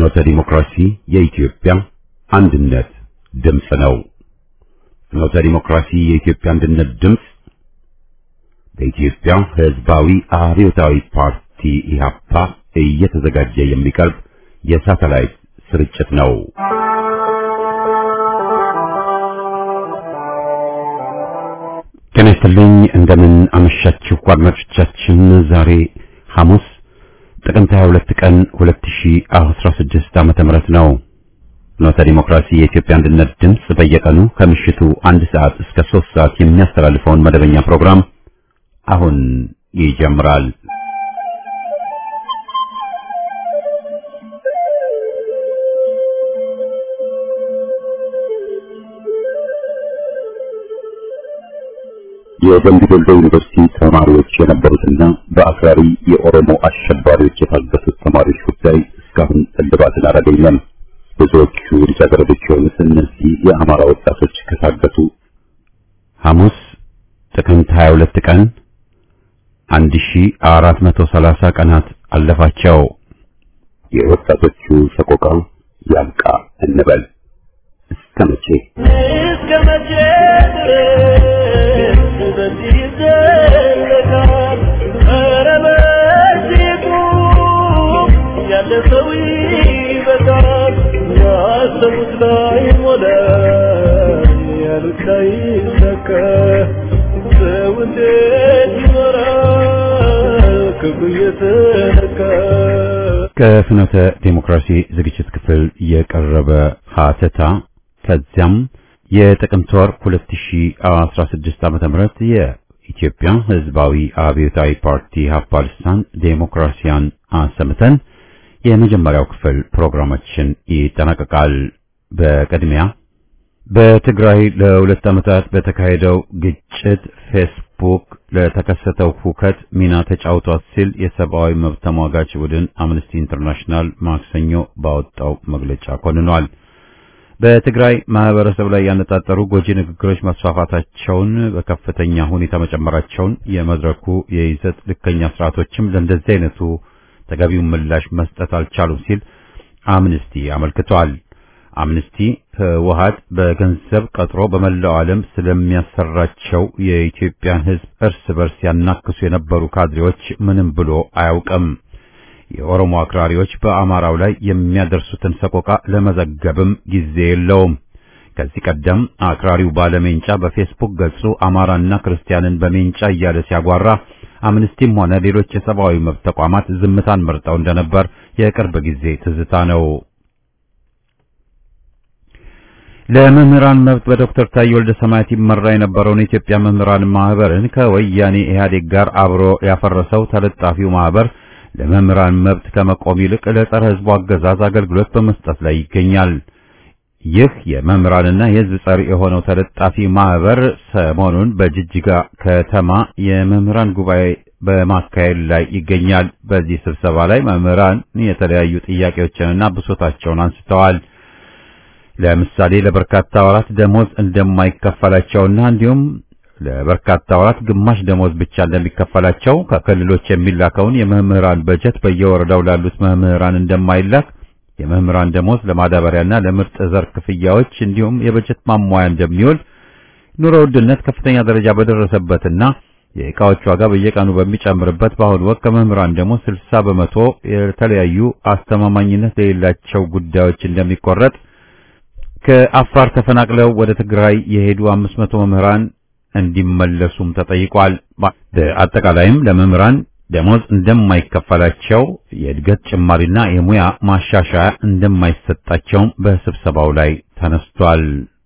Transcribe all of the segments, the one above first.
ፍኖተ ዲሞክራሲ የኢትዮጵያ አንድነት ድምፅ ነው። ፍኖተ ዲሞክራሲ የኢትዮጵያ አንድነት ድምፅ በኢትዮጵያ ሕዝባዊ አብዮታዊ ፓርቲ ኢህአፓ እየተዘጋጀ የሚቀርብ የሳተላይት ስርጭት ነው። ጤና ይስጥልኝ። እንደምን አመሻችሁ አድማጮቻችን። ዛሬ ሐሙስ ጥቅምት 22 ቀን 2016 ዓመተ ምህረት ነው። ፍኖተ ዲሞክራሲ የኢትዮጵያ አንድነት ድምፅ በየቀኑ ከምሽቱ አንድ ሰዓት እስከ 3 ሰዓት የሚያስተላልፈውን መደበኛ ፕሮግራም አሁን ይጀምራል። የደምቢ ዶሎ ዩኒቨርሲቲ ተማሪዎች የነበሩትና በአክራሪ የኦሮሞ አሸባሪዎች የታገቱት ተማሪዎች ጉዳይ እስካሁን እልባትን አላገኘም። ብዙዎቹ ልጃገረዶች የሆኑት እነዚህ የአማራ ወጣቶች ከታገቱ ሐሙስ ጥቅምት 22 ቀን 1430 ቀናት አለፋቸው። የወጣቶቹ ሰቆቃ ያብቃ እንበል። እስከ መቼ እስከ መቼ ድረስ በዚህ ይዘለቃል? ኧረ በዚህ ቁም፣ ያለ ሰው ይበቃል። ያሰቡት ላይ ሞላ፣ ያሉት ላይ ሰካ። ሰው እንዴት ይኖራል ክፉ እየተነካ? ከፍኖተ ዴሞክራሲ ዝግጅት ክፍል የቀረበ ሀተታ ከዚያም የጥቅምት ወር 2016 ዓመተ ምህረት የኢትዮጵያ ሕዝባዊ አብዮታዊ ፓርቲ ሀፓ ልሳን ዴሞክራሲያን አሰምተን የመጀመሪያው ክፍል ፕሮግራማችን ይጠናቀቃል። በቅድሚያ በትግራይ ለሁለት ዓመታት በተካሄደው ግጭት ፌስቡክ ለተከሰተው ሁከት ሚና ተጫውቷል ሲል የሰብአዊ መብት ተሟጋች ቡድን አምነስቲ ኢንተርናሽናል ማክሰኞ ባወጣው መግለጫ ኮንኗል። በትግራይ ማህበረሰብ ላይ ያነጣጠሩ ጎጂ ንግግሮች መስፋፋታቸውን፣ በከፍተኛ ሁኔታ መጨመራቸውን፣ የመድረኩ የይዘት ልከኛ ስርዓቶችም ለእንደዚህ አይነቱ ተገቢውን ምላሽ መስጠት አልቻሉም ሲል አምነስቲ አመልክቷል። አምነስቲ ህወሓት በገንዘብ ቀጥሮ በመላው ዓለም ስለሚያሰራቸው የኢትዮጵያን ሕዝብ እርስ በርስ ያናክሱ የነበሩ ካድሬዎች ምንም ብሎ አያውቅም። የኦሮሞ አክራሪዎች በአማራው ላይ የሚያደርሱትን ሰቆቃ ለመዘገብም ጊዜ የለውም። ከዚህ ቀደም አክራሪው ባለሜንጫ በፌስቡክ ገጹ አማራና ክርስቲያንን በሜንጫ እያለ ሲያጓራ አምነስቲም ሆነ ሌሎች የሰብአዊ መብት ተቋማት ዝምታን መርጠው እንደነበር የቅርብ ጊዜ ትዝታ ነው። ለመምህራን መብት በዶክተር ታዬ ወልደ ሰማያት ይመራ የነበረውን የኢትዮጵያ መምህራን ማህበርን ከወያኔ ኢህአዴግ ጋር አብሮ ያፈረሰው ተለጣፊው ማህበር ለመምህራን መብት ከመቆም ይልቅ ለጸረ ህዝቡ አገዛዝ አገልግሎት በመስጠት ላይ ይገኛል። ይህ የመምህራንና የህዝብ ጸር የሆነው ተለጣፊ ማህበር ሰሞኑን በጅጅጋ ከተማ የመምህራን ጉባኤ በማካሄድ ላይ ይገኛል። በዚህ ስብሰባ ላይ መምህራን የተለያዩ ጥያቄዎችንና ብሶታቸውን አንስተዋል። ለምሳሌ ለበርካታ ወራት ደሞዝ እንደማይከፈላቸውና እንዲሁም ለበርካታ ወራት ግማሽ ደሞዝ ብቻ እንደሚከፈላቸው ከክልሎች የሚላከውን የመምህራን በጀት በየወረዳው ላሉት መምህራን እንደማይላክ የመምህራን ደሞዝ ለማዳበሪያና ለምርጥ ዘር ክፍያዎች እንዲሁም የበጀት ማሟያ እንደሚውል ኑሮ ውድነት ከፍተኛ ደረጃ በደረሰበትና የዕቃዎች ዋጋ በየቀኑ በሚጨምርበት በአሁኑ ወቅት ከመምህራን ደሞዝ 60 በመቶ የተለያዩ አስተማማኝነት የሌላቸው ጉዳዮች እንደሚቆረጥ ከአፋር ተፈናቅለው ወደ ትግራይ የሄዱ 500 መምህራን እንዲመለሱም ተጠይቋል። በአጠቃላይም ለመምህራን ደሞዝ እንደማይከፈላቸው የእድገት ጭማሪና የሙያ ማሻሻያ እንደማይሰጣቸውም በስብሰባው ላይ ተነስቷል።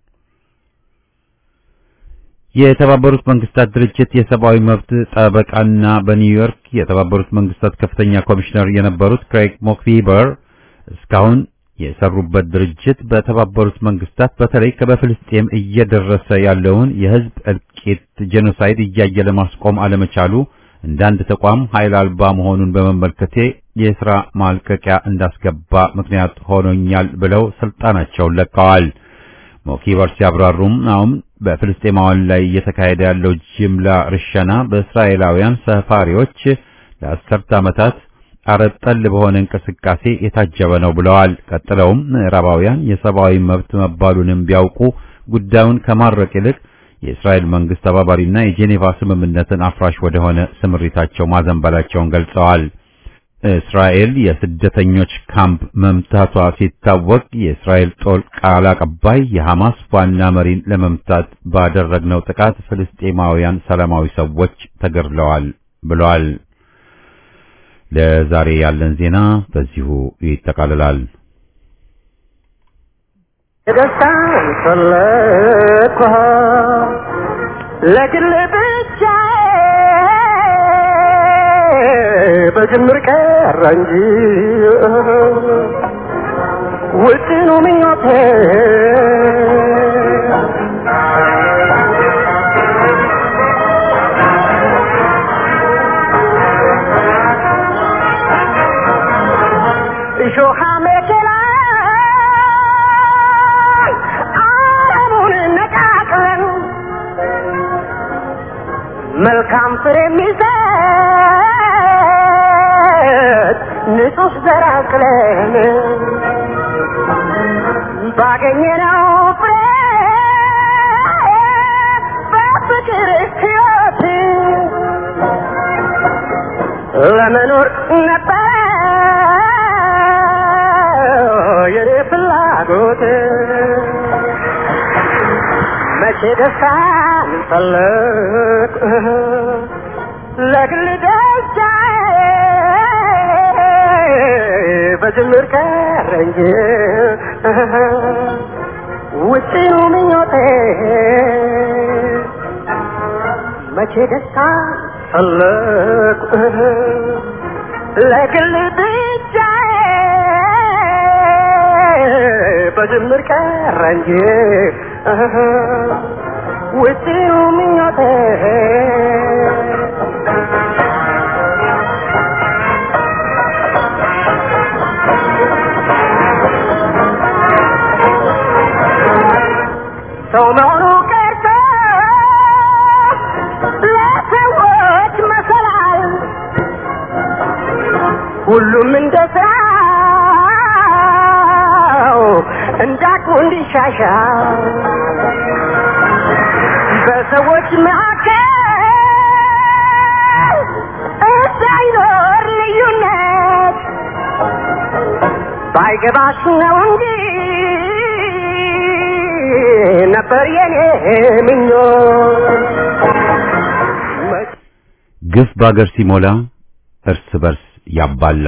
የተባበሩት መንግስታት ድርጅት የሰብአዊ መብት ጠበቃና በኒውዮርክ የተባበሩት መንግስታት ከፍተኛ ኮሚሽነር የነበሩት ክሬግ ሞክቪበር እስካሁን የሰሩበት ድርጅት በተባበሩት መንግስታት በተለይ በፍልስጤም እየደረሰ ያለውን የህዝብ እልቂት ጄኖሳይድ እያየ ለማስቆም አለመቻሉ እንደ አንድ ተቋም ኃይል አልባ መሆኑን በመመልከቴ የሥራ ማልቀቂያ እንዳስገባ ምክንያት ሆኖኛል ብለው ስልጣናቸውን ለቀዋል። ሞኪበር ሲያብራሩም አሁን በፍልስጤማውያን ላይ እየተካሄደ ያለው ጅምላ ርሸና በእስራኤላውያን ሰፋሪዎች ለአስርተ ዓመታት አረብ ጠል በሆነ እንቅስቃሴ የታጀበ ነው ብለዋል። ቀጥለውም ምዕራባውያን የሰብአዊ መብት መባሉንም ቢያውቁ ጉዳዩን ከማድረቅ ይልቅ የእስራኤል መንግስት ተባባሪና የጄኔቫ ስምምነትን አፍራሽ ወደሆነ ስምሪታቸው ማዘንበላቸውን ገልጸዋል። እስራኤል የስደተኞች ካምፕ መምታቷ ሲታወቅ የእስራኤል ጦር ቃል አቀባይ የሐማስ ዋና መሪን ለመምታት ባደረግነው ጥቃት ፍልስጤማውያን ሰላማዊ ሰዎች ተገድለዋል ብለዋል። ለዛሬ ያለን ዜና በዚሁ ይጠቃልላል። ደስታን ፈለግኩ ለግል ብቻ በጅምር ቀረ እንጂ ውጥኑ ምኞቴ እሾሃ መኬላ አለሙን ነቃቅለን መልካም ፍሬ የሚሰጥ ንጹህ ዘር አቅለን ባገኘነው ፍሬ በፍቅር ሕይወት ለመኖር ነበረ የኔ ፍላጎት መቼ ደስታን ፈለግ ለግል ደስታዬ በጅምር ቀረ እንጂ ውጭኑ ምኞቴ መቼ ደስታን ፈለግ ለግል ብቻዬ በጅምር ቀረ እንጂ ውጭኑ ምኞቴ ሰው መሆኑ ቀርቶ ለሰዎች መሰላል ሁሉም እንደ ስራው እንዳቅሙ እንዲሻሻል በሰዎች መካከል እንዳይኖር ልዩነት ባይገባሽ ነው እንጂ ነበር የኔ ምኞት ግፍ በአገር ሲሞላ እርስ በርስ ያባላ።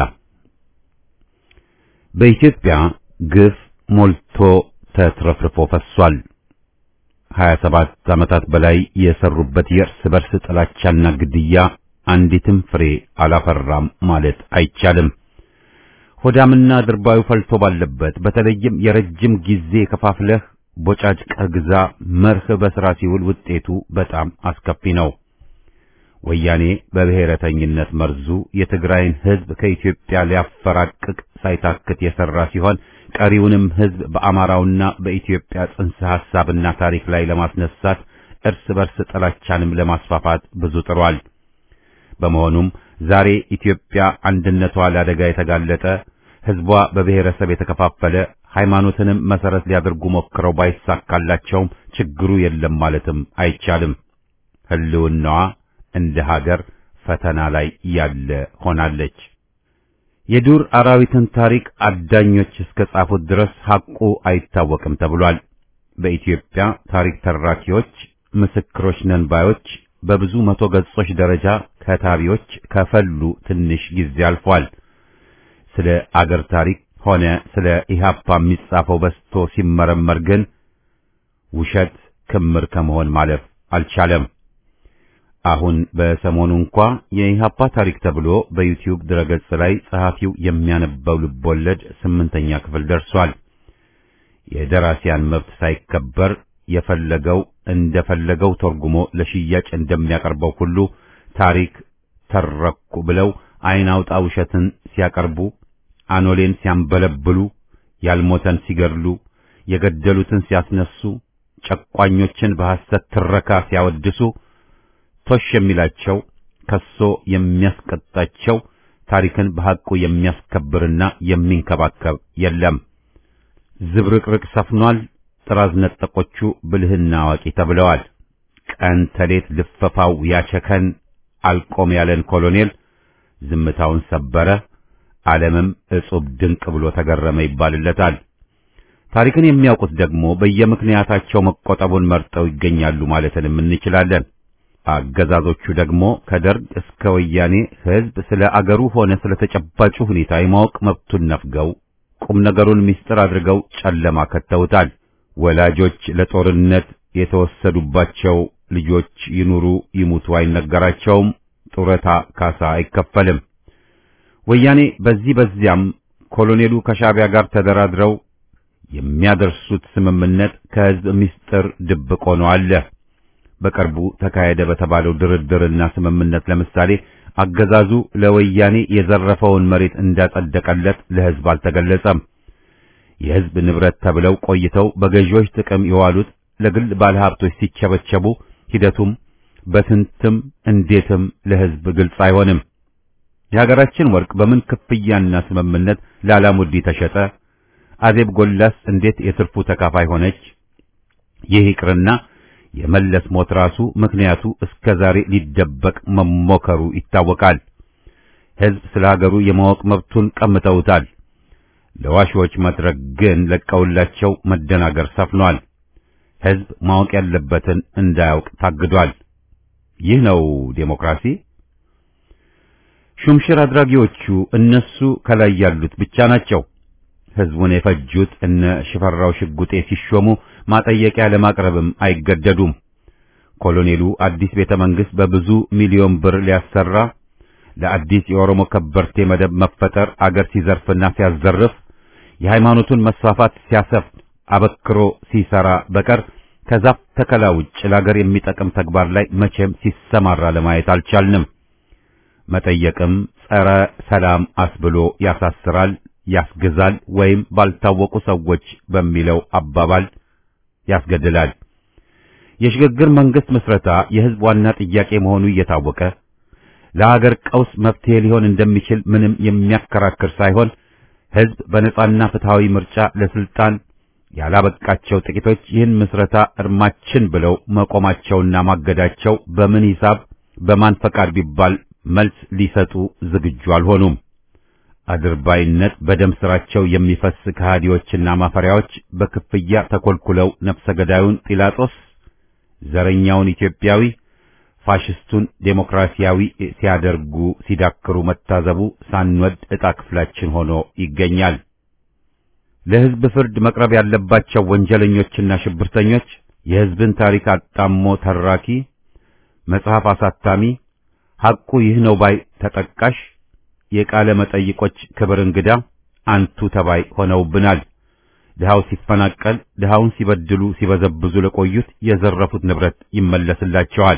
በኢትዮጵያ ግፍ ሞልቶ ተትረፍርፎ ፈሷል። 27 ዓመታት በላይ የሰሩበት የእርስ በርስ ጥላቻና ግድያ አንዲትም ፍሬ አላፈራም ማለት አይቻልም። ሆዳምና ድርባዩ ፈልቶ ባለበት በተለይም የረጅም ጊዜ ከፋፍለህ ቦጫጭቀህ ግዛ መርህ በሥራ ሲውል ውጤቱ በጣም አስከፊ ነው። ወያኔ በብሔረተኝነት መርዙ የትግራይን ሕዝብ ከኢትዮጵያ ሊያፈራቅቅ ሳይታክት የሠራ ሲሆን ቀሪውንም ሕዝብ በአማራውና በኢትዮጵያ ጽንሰ ሐሳብና ታሪክ ላይ ለማስነሳት እርስ በርስ ጥላቻንም ለማስፋፋት ብዙ ጥሯል። በመሆኑም ዛሬ ኢትዮጵያ አንድነቷ ለአደጋ የተጋለጠ ሕዝቧ በብሔረሰብ የተከፋፈለ ሃይማኖትንም መሰረት ሊያደርጉ ሞክረው ባይሳካላቸውም ችግሩ የለም ማለትም አይቻልም። ሕልውናዋ እንደ ሀገር ፈተና ላይ ያለ ሆናለች። የዱር አራዊትን ታሪክ አዳኞች እስከ ጻፉት ድረስ ሐቁ አይታወቅም ተብሏል። በኢትዮጵያ ታሪክ ተራኪዎች፣ ምስክሮች ነን ባዮች በብዙ መቶ ገጾች ደረጃ ከታቢዎች ከፈሉ ትንሽ ጊዜ አልፏል። ስለ አገር ታሪክ ሆነ ስለ ኢህአፓ የሚጻፈው በስቶ ሲመረመር ግን ውሸት ክምር ከመሆን ማለፍ አልቻለም። አሁን በሰሞኑ እንኳ የኢህአፓ ታሪክ ተብሎ በዩቲዩብ ድረገጽ ላይ ጸሐፊው የሚያነበው ልቦለድ ስምንተኛ ክፍል ደርሷል። የደራሲያን መብት ሳይከበር የፈለገው እንደፈለገው ተርጉሞ ለሽያጭ እንደሚያቀርበው ሁሉ ታሪክ ተረኩ ብለው አይን አውጣ ውሸትን ሲያቀርቡ፣ አኖሌን ሲያንበለብሉ፣ ያልሞተን ሲገድሉ፣ የገደሉትን ሲያስነሱ፣ ጨቋኞችን በሐሰት ትረካ ሲያወድሱ ቶሽ የሚላቸው ከሶ የሚያስቀጣቸው ታሪክን በሐቁ የሚያስከብርና የሚንከባከብ የለም። ዝብርቅርቅ ሰፍኗል። ጥራዝ ነጠቆቹ ብልህና አዋቂ ተብለዋል። ቀን ተሌት ልፈፋው ያቸከን አልቆም ያለን ኮሎኔል ዝምታውን ሰበረ፣ ዓለምም እጹብ ድንቅ ብሎ ተገረመ ይባልለታል። ታሪክን የሚያውቁት ደግሞ በየምክንያታቸው መቆጠቡን መርጠው ይገኛሉ ማለትንም እንችላለን። አገዛዞቹ ደግሞ ከደርግ እስከ ወያኔ ሕዝብ ስለ አገሩ ሆነ ስለ ተጨባጩ ሁኔታ የማወቅ መብቱን ነፍገው ቁም ነገሩን ምስጢር አድርገው ጨለማ ከተውታል። ወላጆች ለጦርነት የተወሰዱባቸው ልጆች ይኑሩ ይሙቱ አይነገራቸውም። ጡረታ ካሳ አይከፈልም። ወያኔ በዚህ በዚያም ኮሎኔሉ ከሻዕቢያ ጋር ተደራድረው የሚያደርሱት ስምምነት ከሕዝብ ምስጢር ድብቅ ሆኖ አለ። በቅርቡ ተካሄደ በተባለው ድርድርና ስምምነት ለምሳሌ አገዛዙ ለወያኔ የዘረፈውን መሬት እንዳጸደቀለት ለሕዝብ አልተገለጸም። የሕዝብ ንብረት ተብለው ቆይተው በገዢዎች ጥቅም የዋሉት ለግል ባለሀብቶች ሲቸበቸቡ ሂደቱም በስንትም እንዴትም ለሕዝብ ግልጽ አይሆንም። የሀገራችን ወርቅ በምን ክፍያና ስምምነት ላላሙዲ ተሸጠ? አዜብ ጎላስ እንዴት የትርፉ ተካፋይ ሆነች? ይህ ይቅርና የመለስ ሞት ራሱ ምክንያቱ እስከ ዛሬ ሊደበቅ መሞከሩ ይታወቃል። ሕዝብ ስለ ሀገሩ የማወቅ መብቱን ቀምተውታል። ለዋሾች መድረክ ግን ለቀውላቸው መደናገር ሰፍኗል። ሕዝብ ማወቅ ያለበትን እንዳያውቅ ታግዷል። ይህ ነው ዴሞክራሲ። ሹምሽር አድራጊዎቹ እነሱ ከላይ ያሉት ብቻ ናቸው። ሕዝቡን የፈጁት እነ ሽፈራው ሽጉጤ ሲሾሙ ማጠየቂያ ለማቅረብም አይገደዱም። ኮሎኔሉ አዲስ ቤተ መንግሥት በብዙ ሚሊዮን ብር ሊያሰራ ለአዲስ የኦሮሞ ከበርቴ መደብ መፈጠር አገር ሲዘርፍና ሲያዘርፍ የሃይማኖቱን መስፋፋት ሲያሰፍን አበክሮ ሲሰራ በቀር ከዛፍ ተከላ ውጭ ለአገር የሚጠቅም ተግባር ላይ መቼም ሲሰማራ ለማየት አልቻልንም። መጠየቅም ጸረ ሰላም አስብሎ ያሳስራል፣ ያስገዛል፣ ወይም ባልታወቁ ሰዎች በሚለው አባባል ያስገድላል። የሽግግር መንግስት ምስረታ የሕዝብ ዋና ጥያቄ መሆኑ እየታወቀ ለሀገር ቀውስ መፍትሄ ሊሆን እንደሚችል ምንም የሚያከራክር ሳይሆን ሕዝብ በነጻና ፍትሃዊ ምርጫ ለስልጣን ያላበቃቸው ጥቂቶች ይህን ምስረታ እርማችን ብለው መቆማቸውና ማገዳቸው በምን ሂሳብ በማን ፈቃድ ቢባል መልስ ሊሰጡ ዝግጁ አልሆኑም። አድርባይነት በደም ስራቸው የሚፈስ ከሃዲዎችና ማፈሪያዎች በክፍያ ተኮልኩለው ነፍሰ ገዳዩን ጲላጦስ፣ ዘረኛውን ኢትዮጵያዊ፣ ፋሽስቱን ዴሞክራሲያዊ ሲያደርጉ ሲዳክሩ መታዘቡ ሳንወድ ዕጣ ክፍላችን ሆኖ ይገኛል። ለሕዝብ ፍርድ መቅረብ ያለባቸው ወንጀለኞችና ሽብርተኞች የሕዝብን ታሪክ አጣሞ ተራኪ፣ መጽሐፍ አሳታሚ፣ ሐቁ ይህ ነው ባይ ተጠቃሽ፣ የቃለ መጠይቆች ክብር እንግዳ፣ አንቱ ተባይ ሆነውብናል። ድሃው ሲፈናቀል፣ ድሃውን ሲበድሉ ሲበዘብዙ ለቆዩት የዘረፉት ንብረት ይመለስላቸዋል።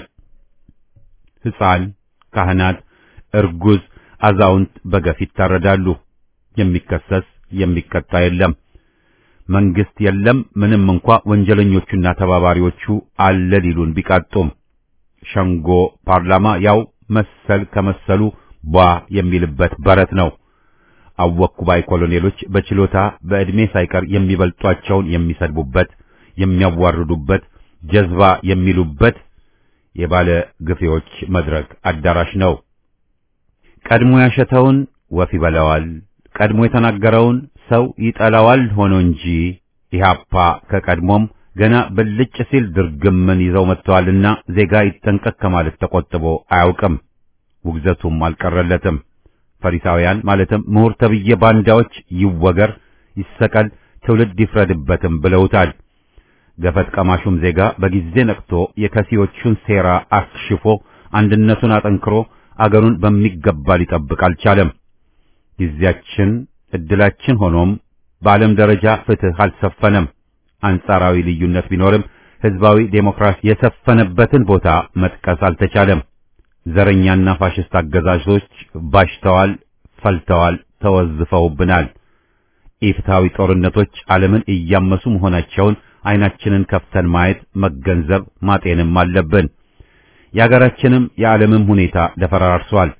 ሕፃን፣ ካህናት፣ እርጉዝ፣ አዛውንት በገፍ ይታረዳሉ። የሚከሰስ የሚቀጣ የለም። መንግስት የለም። ምንም እንኳ ወንጀለኞቹና ተባባሪዎቹ አለ ሊሉን ቢቃጡም ሸንጎ ፓርላማ ያው መሰል ከመሰሉ ቧ የሚልበት በረት ነው። አወኩ ባይ ኮሎኔሎች በችሎታ በዕድሜ ሳይቀር የሚበልጧቸውን የሚሰድቡበት፣ የሚያዋርዱበት፣ ጀዝባ የሚሉበት የባለ ግፌዎች መድረክ አዳራሽ ነው። ቀድሞ ያሸተውን ወፍ ይበላዋል። ቀድሞ የተናገረውን ሰው ይጠላዋል ሆኖ እንጂ ኢህአፓ ከቀድሞም ገና ብልጭ ሲል ድርግምን ይዘው መጥተዋልና ዜጋ ይጠንቀቅ ከማለት ተቆጥቦ አያውቅም። ውግዘቱም አልቀረለትም። ፈሪሳውያን ማለትም ምሁር ተብዬ ባንዳዎች ይወገር፣ ይሰቀል፣ ትውልድ ይፍረድበትም ብለውታል። ገፈት ቀማሹም ዜጋ በጊዜ ነቅቶ የከሲዎቹን ሴራ አክሽፎ አንድነቱን አጠንክሮ አገሩን በሚገባ ሊጠብቅ አልቻለም። ጊዜያችን እድላችን ሆኖም በዓለም ደረጃ ፍትህ አልሰፈነም። አንጻራዊ ልዩነት ቢኖርም ህዝባዊ ዴሞክራሲ የሰፈነበትን ቦታ መጥቀስ አልተቻለም። ዘረኛና ፋሽስት አገዛዞች ባሽተዋል፣ ፈልተዋል፣ ተወዝፈውብናል። ኢፍትሐዊ ጦርነቶች ዓለምን እያመሱ መሆናቸውን አይናችንን ከፍተን ማየት፣ መገንዘብ፣ ማጤንም አለብን። የአገራችንም የዓለምም ሁኔታ ተፈራርሷል።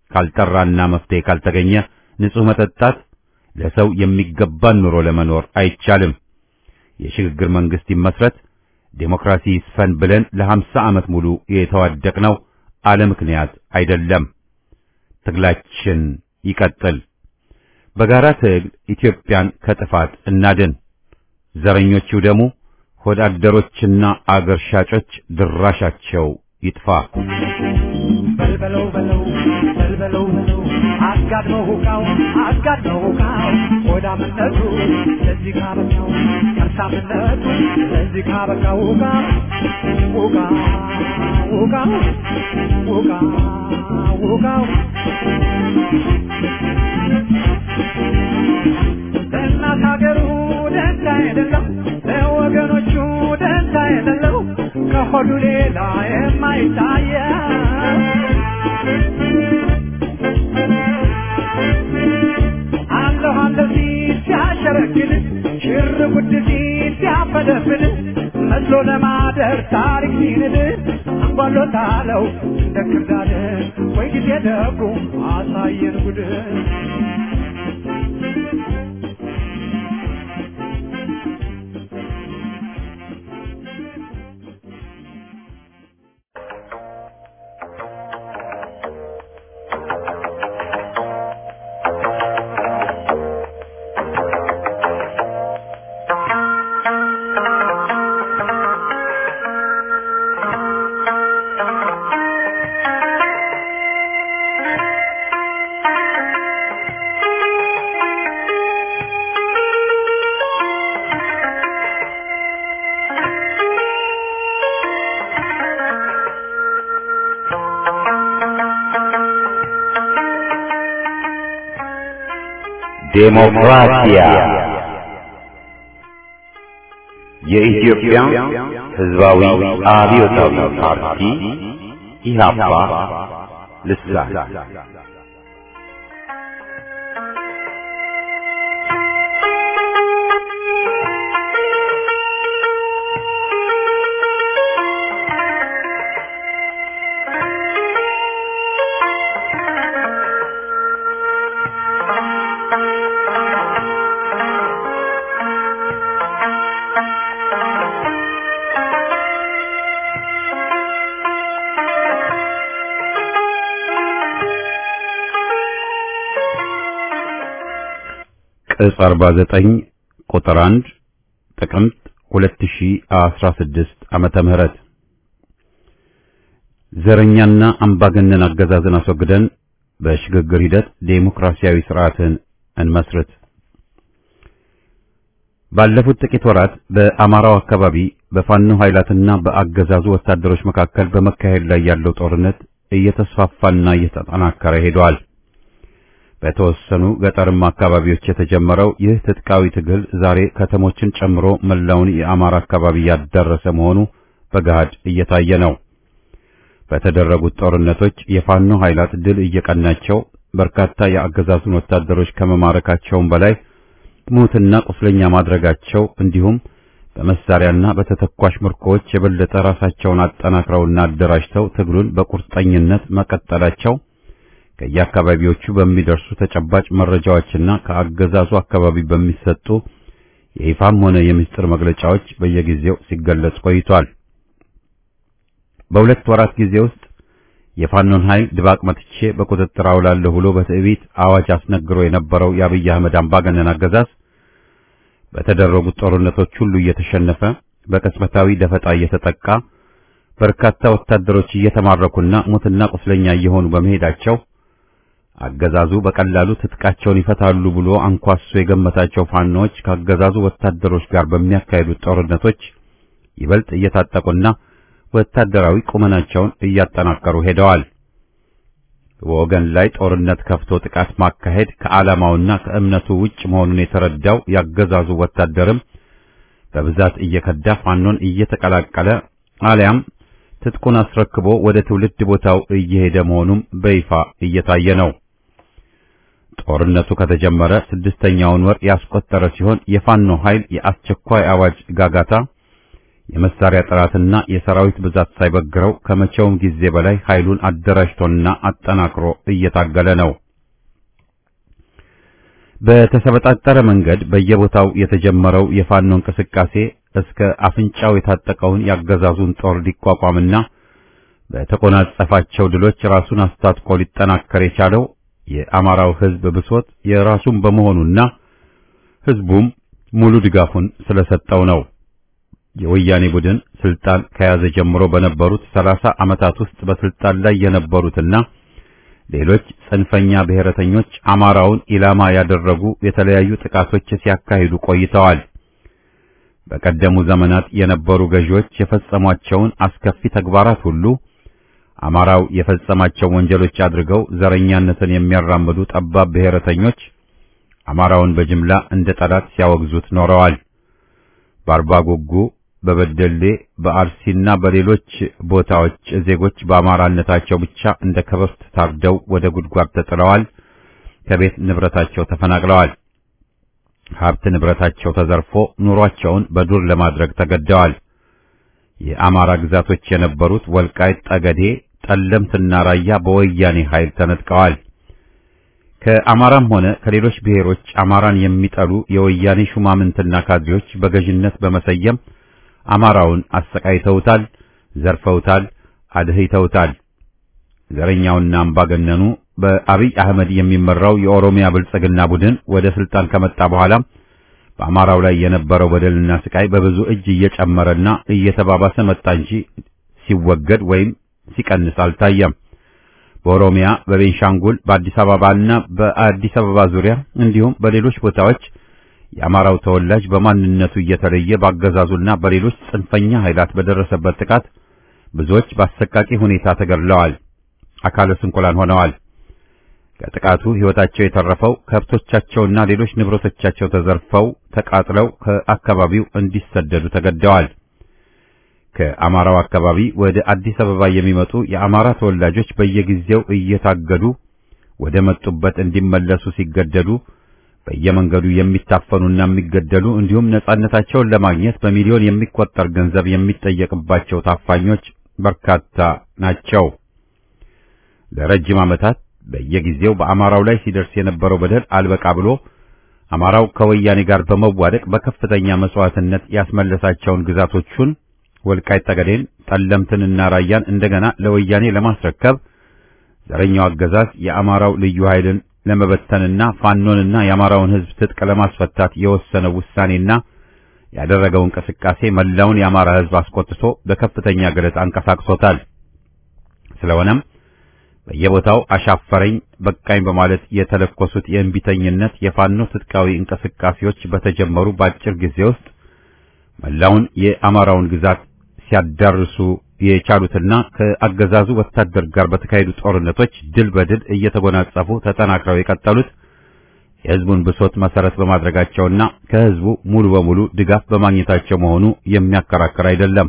ካልጠራና መፍትሄ ካልተገኘ ንጹህ መጠጣት ለሰው የሚገባን ኑሮ ለመኖር አይቻልም። የሽግግር መንግስት ይመስረት፣ ዴሞክራሲ ይስፈን ብለን ለሀምሳ ዓመት ሙሉ የተዋደቅነው አለ ምክንያት አይደለም። ትግላችን ይቀጥል። በጋራ ትግል ኢትዮጵያን ከጥፋት እናድን። ዘረኞቹ ደግሞ ሆዳደሮችና አገር ሻጮች ድራሻቸው ይጥፋ። በልበለው በለው በልበለው በለው አጋድመው ሁቃው አጋድመው ሁቃው ሆዳምነቱ ለዚህ ካበቃው ከርሳምነቱ ለዚህ ካበቃው ሁቃ ሁቃ ሁቃ ሁቃ ሁቃው ለእናት ሀገሩ ደንታ የሌለው ለወገኖቹ ደንታ የሌለው ከሆዱ ሌላ የማይታየው አለሁ አለሁ ሲል ሲያሸረግድ ሽር ጉድ ሲል ሲያፈደፍድ መስሎ ለማደር ታሪክ ሲንድ አንጓሎታለው እንደ ክርዳድ ወይ ጊዜ ደጉ አሳየን ጉድ ዴሞክራሲያ የኢትዮጵያ ሕዝባዊ አብዮታዊ ፓርቲ ኢህአፓ ልሳን ቅጽ 49 ቁጥር 1 ጥቅምት 2016 ዓመተ ምህረት ዘረኛና አምባገነን አገዛዝን አስወግደን በሽግግር ሂደት ዴሞክራሲያዊ ስርዓትን እንመስርት። ባለፉት ጥቂት ወራት በአማራው አካባቢ በፋኖ ኃይላትና በአገዛዙ ወታደሮች መካከል በመካሄድ ላይ ያለው ጦርነት እየተስፋፋና እየተጠናከረ ሄደዋል። በተወሰኑ ገጠርማ አካባቢዎች የተጀመረው ይህ ትጥቃዊ ትግል ዛሬ ከተሞችን ጨምሮ መላውን የአማራ አካባቢ ያዳረሰ መሆኑ በገሃድ እየታየ ነው። በተደረጉት ጦርነቶች የፋኖ ኃይላት ድል እየቀናቸው በርካታ የአገዛዙን ወታደሮች ከመማረካቸውም በላይ ሙትና ቁስለኛ ማድረጋቸው እንዲሁም በመሳሪያና በተተኳሽ ምርኮዎች የበለጠ ራሳቸውን አጠናክረውና አደራጅተው ትግሉን በቁርጠኝነት መቀጠላቸው ከየአካባቢዎቹ በሚደርሱ ተጨባጭ መረጃዎችና ከአገዛዙ አካባቢ በሚሰጡ የይፋም ሆነ የምስጢር መግለጫዎች በየጊዜው ሲገለጽ ቆይቷል። በሁለት ወራት ጊዜ ውስጥ የፋኖን ኃይል ድባቅ መትቼ በቁጥጥር አውላለሁ ብሎ በትዕቢት አዋጅ አስነግሮ የነበረው የአብይ አህመድ አምባገነን አገዛዝ በተደረጉት ጦርነቶች ሁሉ እየተሸነፈ በቅጽበታዊ ደፈጣ እየተጠቃ በርካታ ወታደሮች እየተማረኩና ሙትና ቁስለኛ እየሆኑ በመሄዳቸው አገዛዙ በቀላሉ ትጥቃቸውን ይፈታሉ ብሎ አንኳሶ የገመታቸው ፋኖዎች ከአገዛዙ ወታደሮች ጋር በሚያካሂዱት ጦርነቶች ይበልጥ እየታጠቁና ወታደራዊ ቁመናቸውን እያጠናከሩ ሄደዋል። በወገን ላይ ጦርነት ከፍቶ ጥቃት ማካሄድ ከዓላማውና ከእምነቱ ውጭ መሆኑን የተረዳው ያገዛዙ ወታደርም በብዛት እየከዳ ፋኖን እየተቀላቀለ አሊያም ትጥቁን አስረክቦ ወደ ትውልድ ቦታው እየሄደ መሆኑም በይፋ እየታየ ነው። ጦርነቱ ከተጀመረ ስድስተኛውን ወር ያስቆጠረ ሲሆን የፋኖ ኃይል የአስቸኳይ አዋጅ ጋጋታ የመሳሪያ ጥራትና የሰራዊት ብዛት ሳይበግረው ከመቼውም ጊዜ በላይ ኃይሉን አደራጅቶና አጠናክሮ እየታገለ ነው። በተሰበጣጠረ መንገድ በየቦታው የተጀመረው የፋኖ እንቅስቃሴ እስከ አፍንጫው የታጠቀውን ያገዛዙን ጦር ሊቋቋምና በተቆናጸፋቸው ድሎች ራሱን አስታጥቆ ሊጠናከር የቻለው የአማራው ሕዝብ ብሶት የራሱን በመሆኑና ሕዝቡም ሙሉ ድጋፉን ስለሰጠው ነው። የወያኔ ቡድን ስልጣን ከያዘ ጀምሮ በነበሩት ሰላሳ ዓመታት ውስጥ በስልጣን ላይ የነበሩትና ሌሎች ጽንፈኛ ብሔረተኞች አማራውን ኢላማ ያደረጉ የተለያዩ ጥቃቶች ሲያካሂዱ ቆይተዋል። በቀደሙ ዘመናት የነበሩ ገዢዎች የፈጸሟቸውን አስከፊ ተግባራት ሁሉ አማራው የፈጸማቸው ወንጀሎች አድርገው ዘረኛነትን የሚያራምዱ ጠባብ ብሔረተኞች አማራውን በጅምላ እንደ ጠላት ሲያወግዙት ኖረዋል። በአርባ ጉጉ፣ በበደሌ፣ በአርሲና በሌሎች ቦታዎች ዜጎች በአማራነታቸው ብቻ እንደ ከብት ታርደው ወደ ጉድጓድ ተጥለዋል። ከቤት ንብረታቸው ተፈናቅለዋል። ሀብት ንብረታቸው ተዘርፎ ኑሯቸውን በዱር ለማድረግ ተገደዋል። የአማራ ግዛቶች የነበሩት ወልቃይት፣ ጠገዴ፣ ጠለምትና ራያ በወያኔ ኃይል ተነጥቀዋል። ከአማራም ሆነ ከሌሎች ብሔሮች አማራን የሚጠሉ የወያኔ ሹማምንትና ካድሬዎች በገዥነት በመሰየም አማራውን አሰቃይተውታል፣ ዘርፈውታል፣ አድህይተውታል። ዘረኛውና አምባገነኑ በአብይ አህመድ የሚመራው የኦሮሚያ ብልጽግና ቡድን ወደ ስልጣን ከመጣ በኋላ በአማራው ላይ የነበረው በደልና ስቃይ በብዙ እጅ እየጨመረና እየተባባሰ መጣ እንጂ ሲወገድ ወይም ሲቀንስ አልታየም። በኦሮሚያ፣ በቤንሻንጉል፣ በአዲስ አበባና በአዲስ አበባ ዙሪያ እንዲሁም በሌሎች ቦታዎች የአማራው ተወላጅ በማንነቱ እየተለየ ባገዛዙና በሌሎች ጽንፈኛ ኃይላት በደረሰበት ጥቃት ብዙዎች በአሰቃቂ ሁኔታ ተገድለዋል፣ አካለ ስንኩላን ሆነዋል። ከጥቃቱ ሕይወታቸው የተረፈው ከብቶቻቸውና ሌሎች ንብረቶቻቸው ተዘርፈው ተቃጥለው ከአካባቢው እንዲሰደዱ ተገደዋል። ከአማራው አካባቢ ወደ አዲስ አበባ የሚመጡ የአማራ ተወላጆች በየጊዜው እየታገዱ ወደ መጡበት እንዲመለሱ ሲገደዱ በየመንገዱ የሚታፈኑና የሚገደሉ እንዲሁም ነጻነታቸውን ለማግኘት በሚሊዮን የሚቆጠር ገንዘብ የሚጠየቅባቸው ታፋኞች በርካታ ናቸው። ለረጅም ዓመታት በየጊዜው በአማራው ላይ ሲደርስ የነበረው በደል አልበቃ ብሎ አማራው ከወያኔ ጋር በመዋደቅ በከፍተኛ መስዋዕትነት ያስመለሳቸውን ግዛቶቹን ወልቃይት ጠገዴን፣ ጠለምትንና ራያን እንደገና ለወያኔ ለማስረከብ ዘረኛው አገዛዝ የአማራው ልዩ ኃይልን ለመበተንና ፋኖንና የአማራውን ሕዝብ ትጥቅ ለማስፈታት የወሰነው ውሳኔና ያደረገው እንቅስቃሴ መላውን የአማራ ሕዝብ አስቆጥቶ በከፍተኛ ገለጻ አንቀሳቅሶታል። ስለሆነም በየቦታው አሻፈረኝ በቃኝ በማለት የተለኮሱት የእንቢተኝነት የፋኖ ትጥቃዊ እንቅስቃሴዎች በተጀመሩ በአጭር ጊዜ ውስጥ መላውን የአማራውን ግዛት ሲያዳርሱ የቻሉትና ከአገዛዙ ወታደር ጋር በተካሄዱ ጦርነቶች ድል በድል እየተጎናጸፉ ተጠናክረው የቀጠሉት የሕዝቡን ብሶት መሰረት በማድረጋቸውና ከሕዝቡ ሙሉ በሙሉ ድጋፍ በማግኘታቸው መሆኑ የሚያከራክር አይደለም።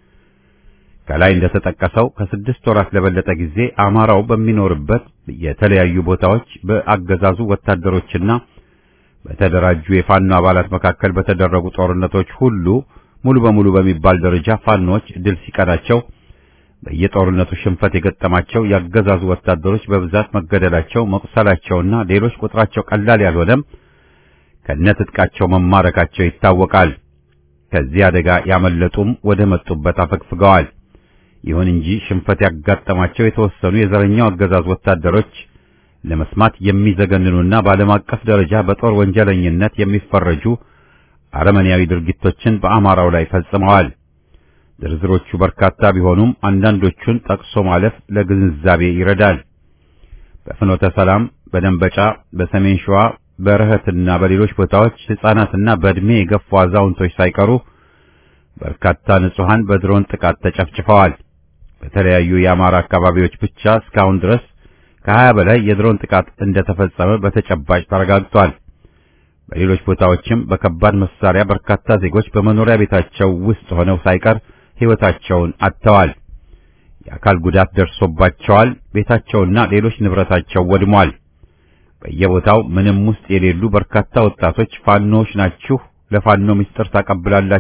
ከላይ እንደተጠቀሰው ከስድስት ወራት ለበለጠ ጊዜ አማራው በሚኖርበት የተለያዩ ቦታዎች በአገዛዙ ወታደሮችና በተደራጁ የፋኖ አባላት መካከል በተደረጉ ጦርነቶች ሁሉ ሙሉ በሙሉ በሚባል ደረጃ ፋኖች ድል ሲቀዳቸው በየጦርነቱ ሽንፈት የገጠማቸው ያገዛዙ ወታደሮች በብዛት መገደላቸው፣ መቁሰላቸውና ሌሎች ቁጥራቸው ቀላል ያልሆነም ከነትጥቃቸው መማረካቸው ይታወቃል። ከዚህ አደጋ ያመለጡም ወደ መጡበት አፈግፍገዋል። ይሁን እንጂ ሽንፈት ያጋጠማቸው የተወሰኑ የዘረኛው አገዛዝ ወታደሮች ለመስማት የሚዘገንኑና በዓለም አቀፍ ደረጃ በጦር ወንጀለኝነት የሚፈረጁ አረመኔያዊ ድርጊቶችን በአማራው ላይ ፈጽመዋል። ዝርዝሮቹ በርካታ ቢሆኑም አንዳንዶቹን ጠቅሶ ማለፍ ለግንዛቤ ይረዳል። በፍኖተ ሰላም፣ በደንበጫ፣ በሰሜን ሸዋ፣ በረህትና በሌሎች ቦታዎች ሕፃናትና በዕድሜ የገፉ አዛውንቶች ሳይቀሩ በርካታ ንጹሐን በድሮን ጥቃት ተጨፍጭፈዋል። በተለያዩ የአማራ አካባቢዎች ብቻ እስካሁን ድረስ ከሀያ በላይ የድሮን ጥቃት እንደተፈጸመ በተጨባጭ ተረጋግጧል። በሌሎች ቦታዎችም በከባድ መሳሪያ በርካታ ዜጎች በመኖሪያ ቤታቸው ውስጥ ሆነው ሳይቀር ሕይወታቸውን አጥተዋል። የአካል ጉዳት ደርሶባቸዋል። ቤታቸውና ሌሎች ንብረታቸው ወድሟል። በየቦታው ምንም ውስጥ የሌሉ በርካታ ወጣቶች ፋኖዎች ናችሁ፣ ለፋኖ ምስጢር ታቀብላላችሁ፣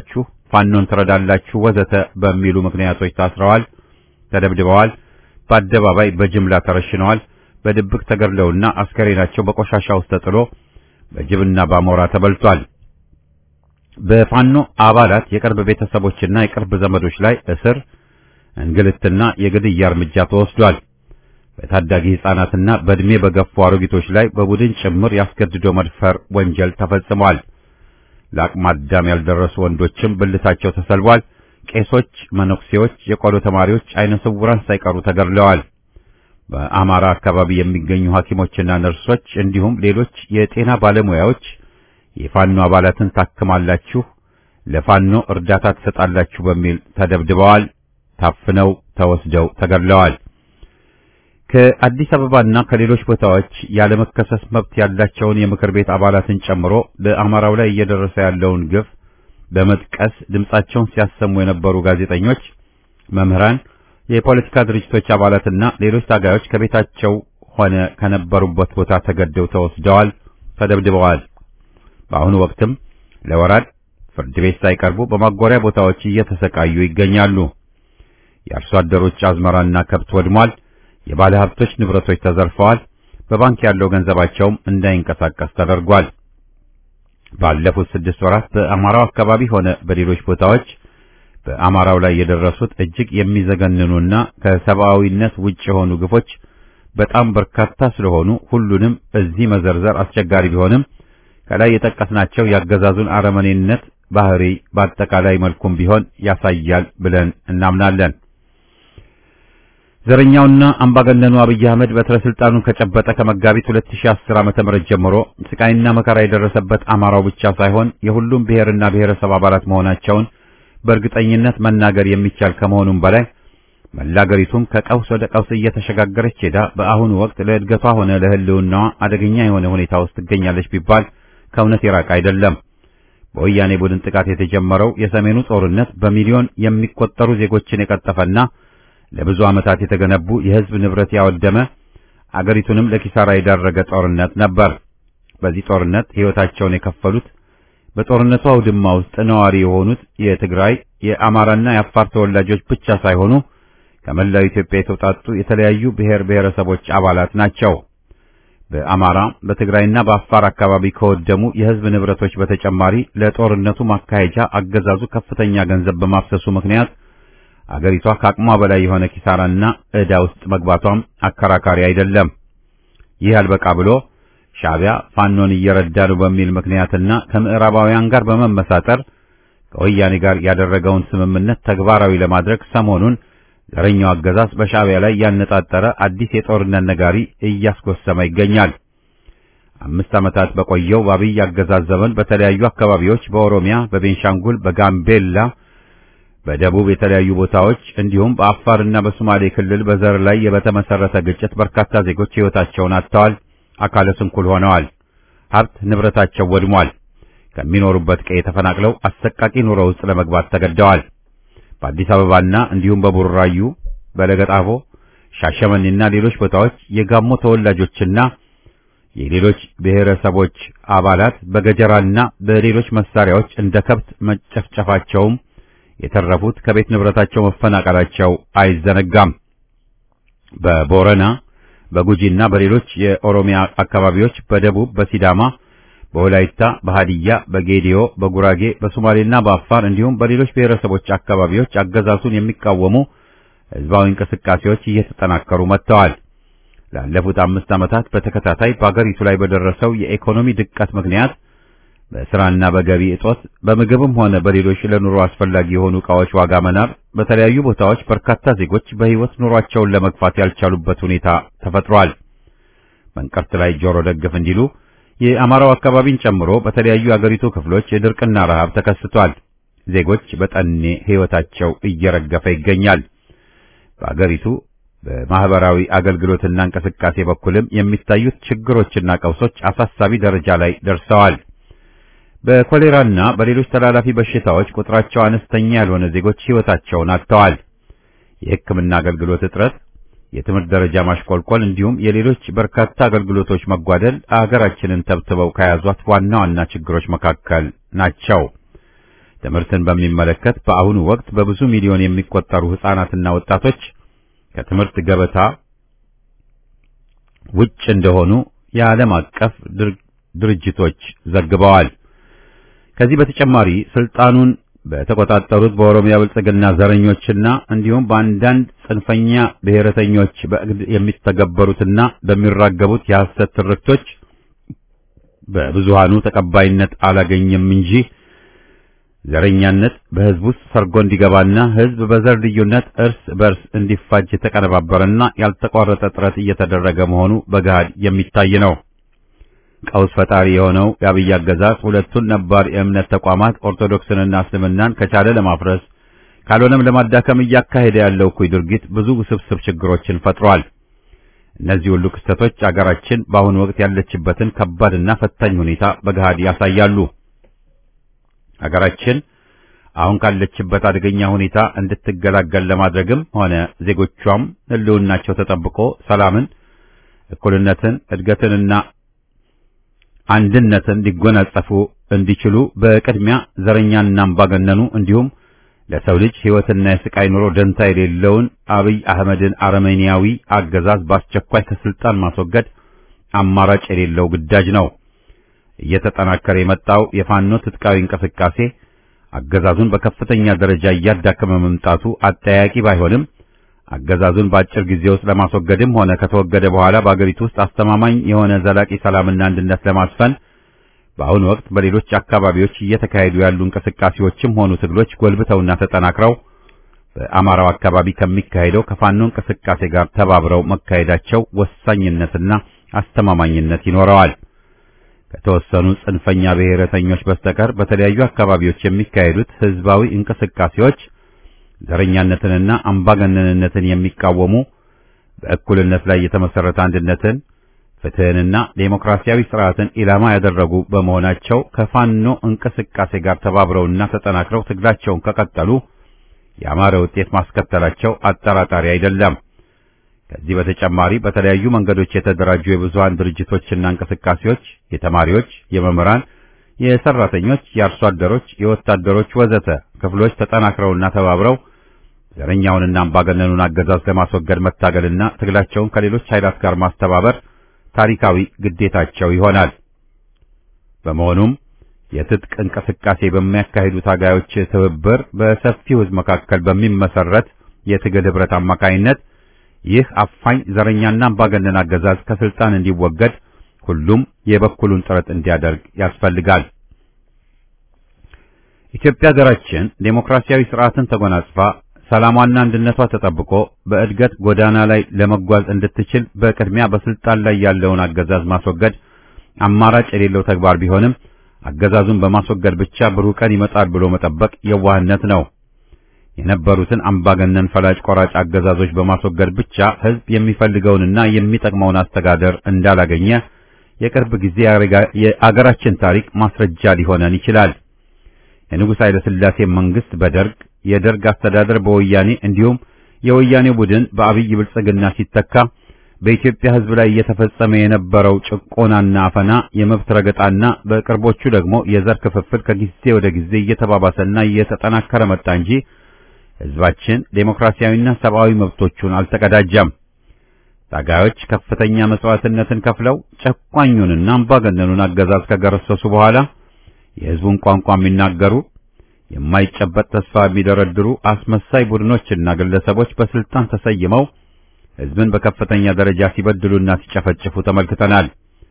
ፋኖን ትረዳላችሁ ወዘተ በሚሉ ምክንያቶች ታስረዋል፣ ተደብድበዋል፣ በአደባባይ በጅምላ ተረሽነዋል፣ በድብቅ ተገድለውና አስከሬናቸው በቆሻሻ ውስጥ ተጥሎ በጅብና በአሞራ ተበልቷል። በፋኖ አባላት የቅርብ ቤተሰቦችና የቅርብ ዘመዶች ላይ እስር፣ እንግልትና የግድያ እርምጃ ተወስዷል። በታዳጊ ሕፃናትና በዕድሜ በገፉ አሮጊቶች ላይ በቡድን ጭምር ያስገድዶ መድፈር ወንጀል ተፈጽሟል። ለአቅመ አዳም ያልደረሱ ወንዶችም ብልታቸው ተሰልቧል። ቄሶች፣ መነኩሴዎች፣ የቆሎ ተማሪዎች፣ አይነ ስውራን ሳይቀሩ ተገድለዋል። በአማራ አካባቢ የሚገኙ ሐኪሞችና ነርሶች እንዲሁም ሌሎች የጤና ባለሙያዎች የፋኖ አባላትን ታክማላችሁ፣ ለፋኖ እርዳታ ትሰጣላችሁ በሚል ተደብድበዋል፣ ታፍነው ተወስደው ተገድለዋል። ከአዲስ አበባና ከሌሎች ቦታዎች ያለመከሰስ መብት ያላቸውን የምክር ቤት አባላትን ጨምሮ በአማራው ላይ እየደረሰ ያለውን ግፍ በመጥቀስ ድምጻቸውን ሲያሰሙ የነበሩ ጋዜጠኞች፣ መምህራን፣ የፖለቲካ ድርጅቶች አባላትና ሌሎች ታጋዮች ከቤታቸው ሆነ ከነበሩበት ቦታ ተገደው ተወስደዋል፣ ተደብድበዋል። በአሁኑ ወቅትም ለወራድ ፍርድ ቤት ሳይቀርቡ በማጎሪያ ቦታዎች እየተሰቃዩ ይገኛሉ። የአርሶ አደሮች አዝመራና ከብት ወድሟል። የባለ ሀብቶች ንብረቶች ተዘርፈዋል። በባንክ ያለው ገንዘባቸውም እንዳይንቀሳቀስ ተደርጓል። ባለፉት ስድስት ወራት በአማራው አካባቢ ሆነ በሌሎች ቦታዎች በአማራው ላይ የደረሱት እጅግ የሚዘገንኑና ከሰብአዊነት ውጭ የሆኑ ግፎች በጣም በርካታ ስለሆኑ ሁሉንም እዚህ መዘርዘር አስቸጋሪ ቢሆንም ከላይ የጠቀስናቸው ያገዛዙን አረመኔነት ባህሪ በአጠቃላይ መልኩም ቢሆን ያሳያል ብለን እናምናለን። ዘረኛውና አምባገነኑ አብይ አህመድ በትረ ስልጣኑን ከጨበጠ ከመጋቢት 2010 ዓመተ ምህረት ጀምሮ ስቃይና መከራ የደረሰበት አማራው ብቻ ሳይሆን የሁሉም ብሔርና ብሔረሰብ አባላት መሆናቸውን በእርግጠኝነት መናገር የሚቻል ከመሆኑም በላይ መላገሪቱም ከቀውስ ወደ ቀውስ እየተሸጋገረች ሄዳ በአሁኑ ወቅት ለእድገቷ ሆነ ለሕልውናዋ አደገኛ የሆነ ሁኔታ ውስጥ ትገኛለች ቢባል ከእውነት የራቀ አይደለም። በወያኔ ቡድን ጥቃት የተጀመረው የሰሜኑ ጦርነት በሚሊዮን የሚቆጠሩ ዜጎችን የቀጠፈና ለብዙ ዓመታት የተገነቡ የሕዝብ ንብረት ያወደመ አገሪቱንም ለኪሳራ የዳረገ ጦርነት ነበር። በዚህ ጦርነት ሕይወታቸውን የከፈሉት በጦርነቱ አውድማ ውስጥ ነዋሪ የሆኑት የትግራይ የአማራና የአፋር ተወላጆች ብቻ ሳይሆኑ ከመላው ኢትዮጵያ የተውጣጡ የተለያዩ ብሔር ብሔረሰቦች አባላት ናቸው። በአማራ በትግራይና በአፋር አካባቢ ከወደሙ የሕዝብ ንብረቶች በተጨማሪ ለጦርነቱ ማካሄጃ አገዛዙ ከፍተኛ ገንዘብ በማፍሰሱ ምክንያት አገሪቷ ከአቅሟ በላይ የሆነ ኪሳራና ዕዳ ውስጥ መግባቷም አከራካሪ አይደለም። ይህ አልበቃ ብሎ ሻዕቢያ ፋኖን እየረዳ ነው በሚል ምክንያትና ከምዕራባውያን ጋር በመመሳጠር ከወያኔ ጋር ያደረገውን ስምምነት ተግባራዊ ለማድረግ ሰሞኑን ዘረኛው አገዛዝ በሻዕቢያ ላይ ያነጣጠረ አዲስ የጦርነት ነጋሪ እያስጎሰመ ይገኛል። አምስት ዓመታት በቆየው በአብይ አገዛዝ ዘመን በተለያዩ አካባቢዎች በኦሮሚያ፣ በቤንሻንጉል፣ በጋምቤላ በደቡብ የተለያዩ ቦታዎች እንዲሁም በአፋርና በሶማሌ ክልል በዘር ላይ በተመሰረተ ግጭት በርካታ ዜጎች ሕይወታቸውን አጥተዋል፣ አካለ ስንኩል ሆነዋል፣ ሀብት ንብረታቸው ወድሟል፣ ከሚኖሩበት ቀዬ ተፈናቅለው አሰቃቂ ኑሮ ውስጥ ለመግባት ተገደዋል። በአዲስ አበባና እንዲሁም በቡራዩ፣ በለገጣፎ፣ ሻሸመኔና ሌሎች ቦታዎች የጋሞ ተወላጆችና የሌሎች ብሔረሰቦች አባላት በገጀራና በሌሎች መሳሪያዎች እንደ ከብት መጨፍጨፋቸውም የተረፉት ከቤት ንብረታቸው መፈናቀላቸው አይዘነጋም። በቦረና በጉጂና በሌሎች የኦሮሚያ አካባቢዎች፣ በደቡብ በሲዳማ፣ በወላይታ፣ በሃዲያ፣ በጌዲዮ፣ በጉራጌ፣ በሶማሌና በአፋር እንዲሁም በሌሎች ብሔረሰቦች አካባቢዎች አገዛዙን የሚቃወሙ ሕዝባዊ እንቅስቃሴዎች እየተጠናከሩ መጥተዋል። ላለፉት አምስት ዓመታት በተከታታይ በአገሪቱ ላይ በደረሰው የኢኮኖሚ ድቀት ምክንያት በስራና በገቢ እጦት በምግብም ሆነ በሌሎች ለኑሮ አስፈላጊ የሆኑ ዕቃዎች ዋጋ መናር በተለያዩ ቦታዎች በርካታ ዜጎች በሕይወት ኑሯቸውን ለመግፋት ያልቻሉበት ሁኔታ ተፈጥሯል። መንቀርት ላይ ጆሮ ደግፍ እንዲሉ የአማራው አካባቢን ጨምሮ በተለያዩ የአገሪቱ ክፍሎች የድርቅና ረሃብ ተከስቷል። ዜጎች በጠኔ ሕይወታቸው እየረገፈ ይገኛል። በአገሪቱ በማህበራዊ አገልግሎትና እንቅስቃሴ በኩልም የሚታዩት ችግሮችና ቀውሶች አሳሳቢ ደረጃ ላይ ደርሰዋል። በኮሌራና በሌሎች ተላላፊ በሽታዎች ቁጥራቸው አነስተኛ ያልሆነ ዜጎች ሕይወታቸውን አጥተዋል። የሕክምና አገልግሎት እጥረት፣ የትምህርት ደረጃ ማሽቆልቆል እንዲሁም የሌሎች በርካታ አገልግሎቶች መጓደል አገራችንን ተብትበው ከያዟት ዋና ዋና ችግሮች መካከል ናቸው። ትምህርትን በሚመለከት በአሁኑ ወቅት በብዙ ሚሊዮን የሚቆጠሩ ሕፃናትና ወጣቶች ከትምህርት ገበታ ውጭ እንደሆኑ የዓለም አቀፍ ድርጅቶች ዘግበዋል። ከዚህ በተጨማሪ ስልጣኑን በተቆጣጠሩት በኦሮሚያ ብልጽግና ዘረኞችና እንዲሁም በአንዳንድ ጽንፈኛ ብሔረተኞች በእግድ የሚተገበሩትና በሚራገቡት የሐሰት ትርክቶች በብዙሃኑ ተቀባይነት አላገኘም እንጂ ዘረኛነት በሕዝብ ውስጥ ሰርጎ እንዲገባና ሕዝብ በዘር ልዩነት እርስ በርስ እንዲፋጅ የተቀነባበረና ያልተቋረጠ ጥረት እየተደረገ መሆኑ በገሃድ የሚታይ ነው። ቀውስ ፈጣሪ የሆነው የአብይ አገዛዝ ሁለቱን ነባር የእምነት ተቋማት ኦርቶዶክስንና እስልምናን ከቻለ ለማፍረስ ካልሆነም ለማዳከም እያካሄደ ያለው እኩይ ድርጊት ብዙ ውስብስብ ችግሮችን ፈጥሯል። እነዚህ ሁሉ ክስተቶች አገራችን በአሁኑ ወቅት ያለችበትን ከባድና ፈታኝ ሁኔታ በገሃድ ያሳያሉ። አገራችን አሁን ካለችበት አደገኛ ሁኔታ እንድትገላገል ለማድረግም ሆነ ዜጎቿም ሕልውናቸው ተጠብቆ ሰላምን፣ እኩልነትን፣ እድገትንና አንድነትን ሊጎናጸፉ እንዲችሉ በቅድሚያ ዘረኛና አምባገነኑ እንዲሁም ለሰው ልጅ ሕይወትና የስቃይ ኑሮ ደንታ የሌለውን አብይ አህመድን አረመኔያዊ አገዛዝ በአስቸኳይ ከስልጣን ማስወገድ አማራጭ የሌለው ግዳጅ ነው። እየተጠናከረ የመጣው የፋኖ ትጥቃዊ እንቅስቃሴ አገዛዙን በከፍተኛ ደረጃ እያዳከመ መምጣቱ አጠያቂ ባይሆንም አገዛዙን በአጭር ጊዜ ውስጥ ለማስወገድም ሆነ ከተወገደ በኋላ በአገሪቱ ውስጥ አስተማማኝ የሆነ ዘላቂ ሰላምና አንድነት ለማስፈን በአሁኑ ወቅት በሌሎች አካባቢዎች እየተካሄዱ ያሉ እንቅስቃሴዎችም ሆኑ ትግሎች ጎልብተውና ተጠናክረው በአማራው አካባቢ ከሚካሄደው ከፋኖ እንቅስቃሴ ጋር ተባብረው መካሄዳቸው ወሳኝነትና አስተማማኝነት ይኖረዋል። ከተወሰኑ ጽንፈኛ ብሔረተኞች በስተቀር በተለያዩ አካባቢዎች የሚካሄዱት ህዝባዊ እንቅስቃሴዎች ዘረኛነትንና አምባገነንነትን የሚቃወሙ በእኩልነት ላይ የተመሰረተ አንድነትን፣ ፍትህንና ዴሞክራሲያዊ ስርዓትን ኢላማ ያደረጉ በመሆናቸው ከፋኖ እንቅስቃሴ ጋር ተባብረውና ተጠናክረው ትግላቸውን ከቀጠሉ ያማረ ውጤት ማስከተላቸው አጠራጣሪ አይደለም። ከዚህ በተጨማሪ በተለያዩ መንገዶች የተደራጁ የብዙሃን ድርጅቶችና እንቅስቃሴዎች የተማሪዎች፣ የመምህራን፣ የሰራተኞች፣ የአርሶ አደሮች፣ የወታደሮች ወዘተ ክፍሎች ተጠናክረውና ተባብረው ዘረኛውንና አምባገነኑን አገዛዝ ለማስወገድ መታገልና ትግላቸውን ከሌሎች ኃይላት ጋር ማስተባበር ታሪካዊ ግዴታቸው ይሆናል። በመሆኑም የትጥቅ እንቅስቃሴ በሚያካሂዱ ታጋዮች ትብብር በሰፊው ሕዝብ መካከል በሚመሰረት የትግል ህብረት አማካይነት ይህ አፋኝ ዘረኛና አምባገነን አገዛዝ ከስልጣን እንዲወገድ ሁሉም የበኩሉን ጥረት እንዲያደርግ ያስፈልጋል። ኢትዮጵያ ሀገራችን ዴሞክራሲያዊ ስርዓትን ተጎናጽፋ ሰላሟና አንድነቷ ተጠብቆ በእድገት ጎዳና ላይ ለመጓዝ እንድትችል በቅድሚያ በስልጣን ላይ ያለውን አገዛዝ ማስወገድ አማራጭ የሌለው ተግባር ቢሆንም አገዛዙን በማስወገድ ብቻ ብሩህ ቀን ይመጣል ብሎ መጠበቅ የዋህነት ነው። የነበሩትን አምባገነን ፈላጭ ቆራጭ አገዛዞች በማስወገድ ብቻ ህዝብ የሚፈልገውንና የሚጠቅመውን አስተዳደር እንዳላገኘ የቅርብ ጊዜ የአገራችን ታሪክ ማስረጃ ሊሆነን ይችላል። የንጉሥ ኃይለ ሥላሴ መንግስት በደርግ የደርግ አስተዳደር በወያኔ እንዲሁም የወያኔ ቡድን በአብይ ብልጽግና ሲተካ በኢትዮጵያ ህዝብ ላይ እየተፈጸመ የነበረው ጭቆናና አፈና፣ የመብት ረገጣና በቅርቦቹ ደግሞ የዘር ክፍፍል ከጊዜ ወደ ጊዜ እየተባባሰና እየተጠናከረ መጣ እንጂ ህዝባችን ዴሞክራሲያዊና ሰብአዊ መብቶቹን አልተቀዳጀም። ታጋዮች ከፍተኛ መስዋዕትነትን ከፍለው ጨቋኙንና አምባገነኑን አገዛዝ ከገረሰሱ በኋላ የህዝቡን ቋንቋ የሚናገሩ የማይጨበጥ ተስፋ የሚደረድሩ አስመሳይ ቡድኖችና ግለሰቦች በስልጣን ተሰይመው ህዝብን በከፍተኛ ደረጃ ሲበድሉና ሲጨፈጭፉ ተመልክተናል።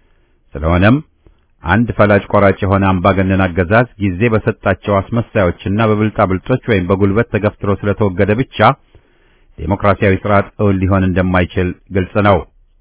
ስለሆነም አንድ ፈላጭ ቆራጭ የሆነ አምባገነን አገዛዝ ጊዜ በሰጣቸው አስመሳዮችና በብልጣብልጦች ወይም በጉልበት ተገፍትሮ ስለተወገደ ብቻ ዴሞክራሲያዊ ስርዓት እውን ሊሆን እንደማይችል ግልጽ ነው።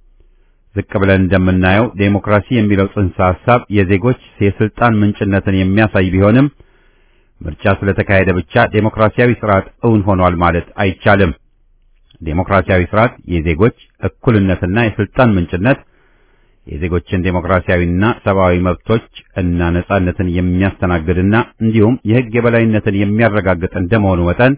ዝቅ ብለን እንደምናየው ዴሞክራሲ የሚለው ጽንሰ ሐሳብ የዜጎች የስልጣን ምንጭነትን የሚያሳይ ቢሆንም ምርጫ ስለተካሄደ ብቻ ዴሞክራሲያዊ ስርዓት እውን ሆኗል ማለት አይቻልም። ዴሞክራሲያዊ ስርዓት የዜጎች እኩልነትና የስልጣን ምንጭነት የዜጎችን ዴሞክራሲያዊና ሰብአዊ መብቶች እና ነጻነትን የሚያስተናግድና እንዲሁም የሕግ የበላይነትን የሚያረጋግጥ እንደመሆኑ መጠን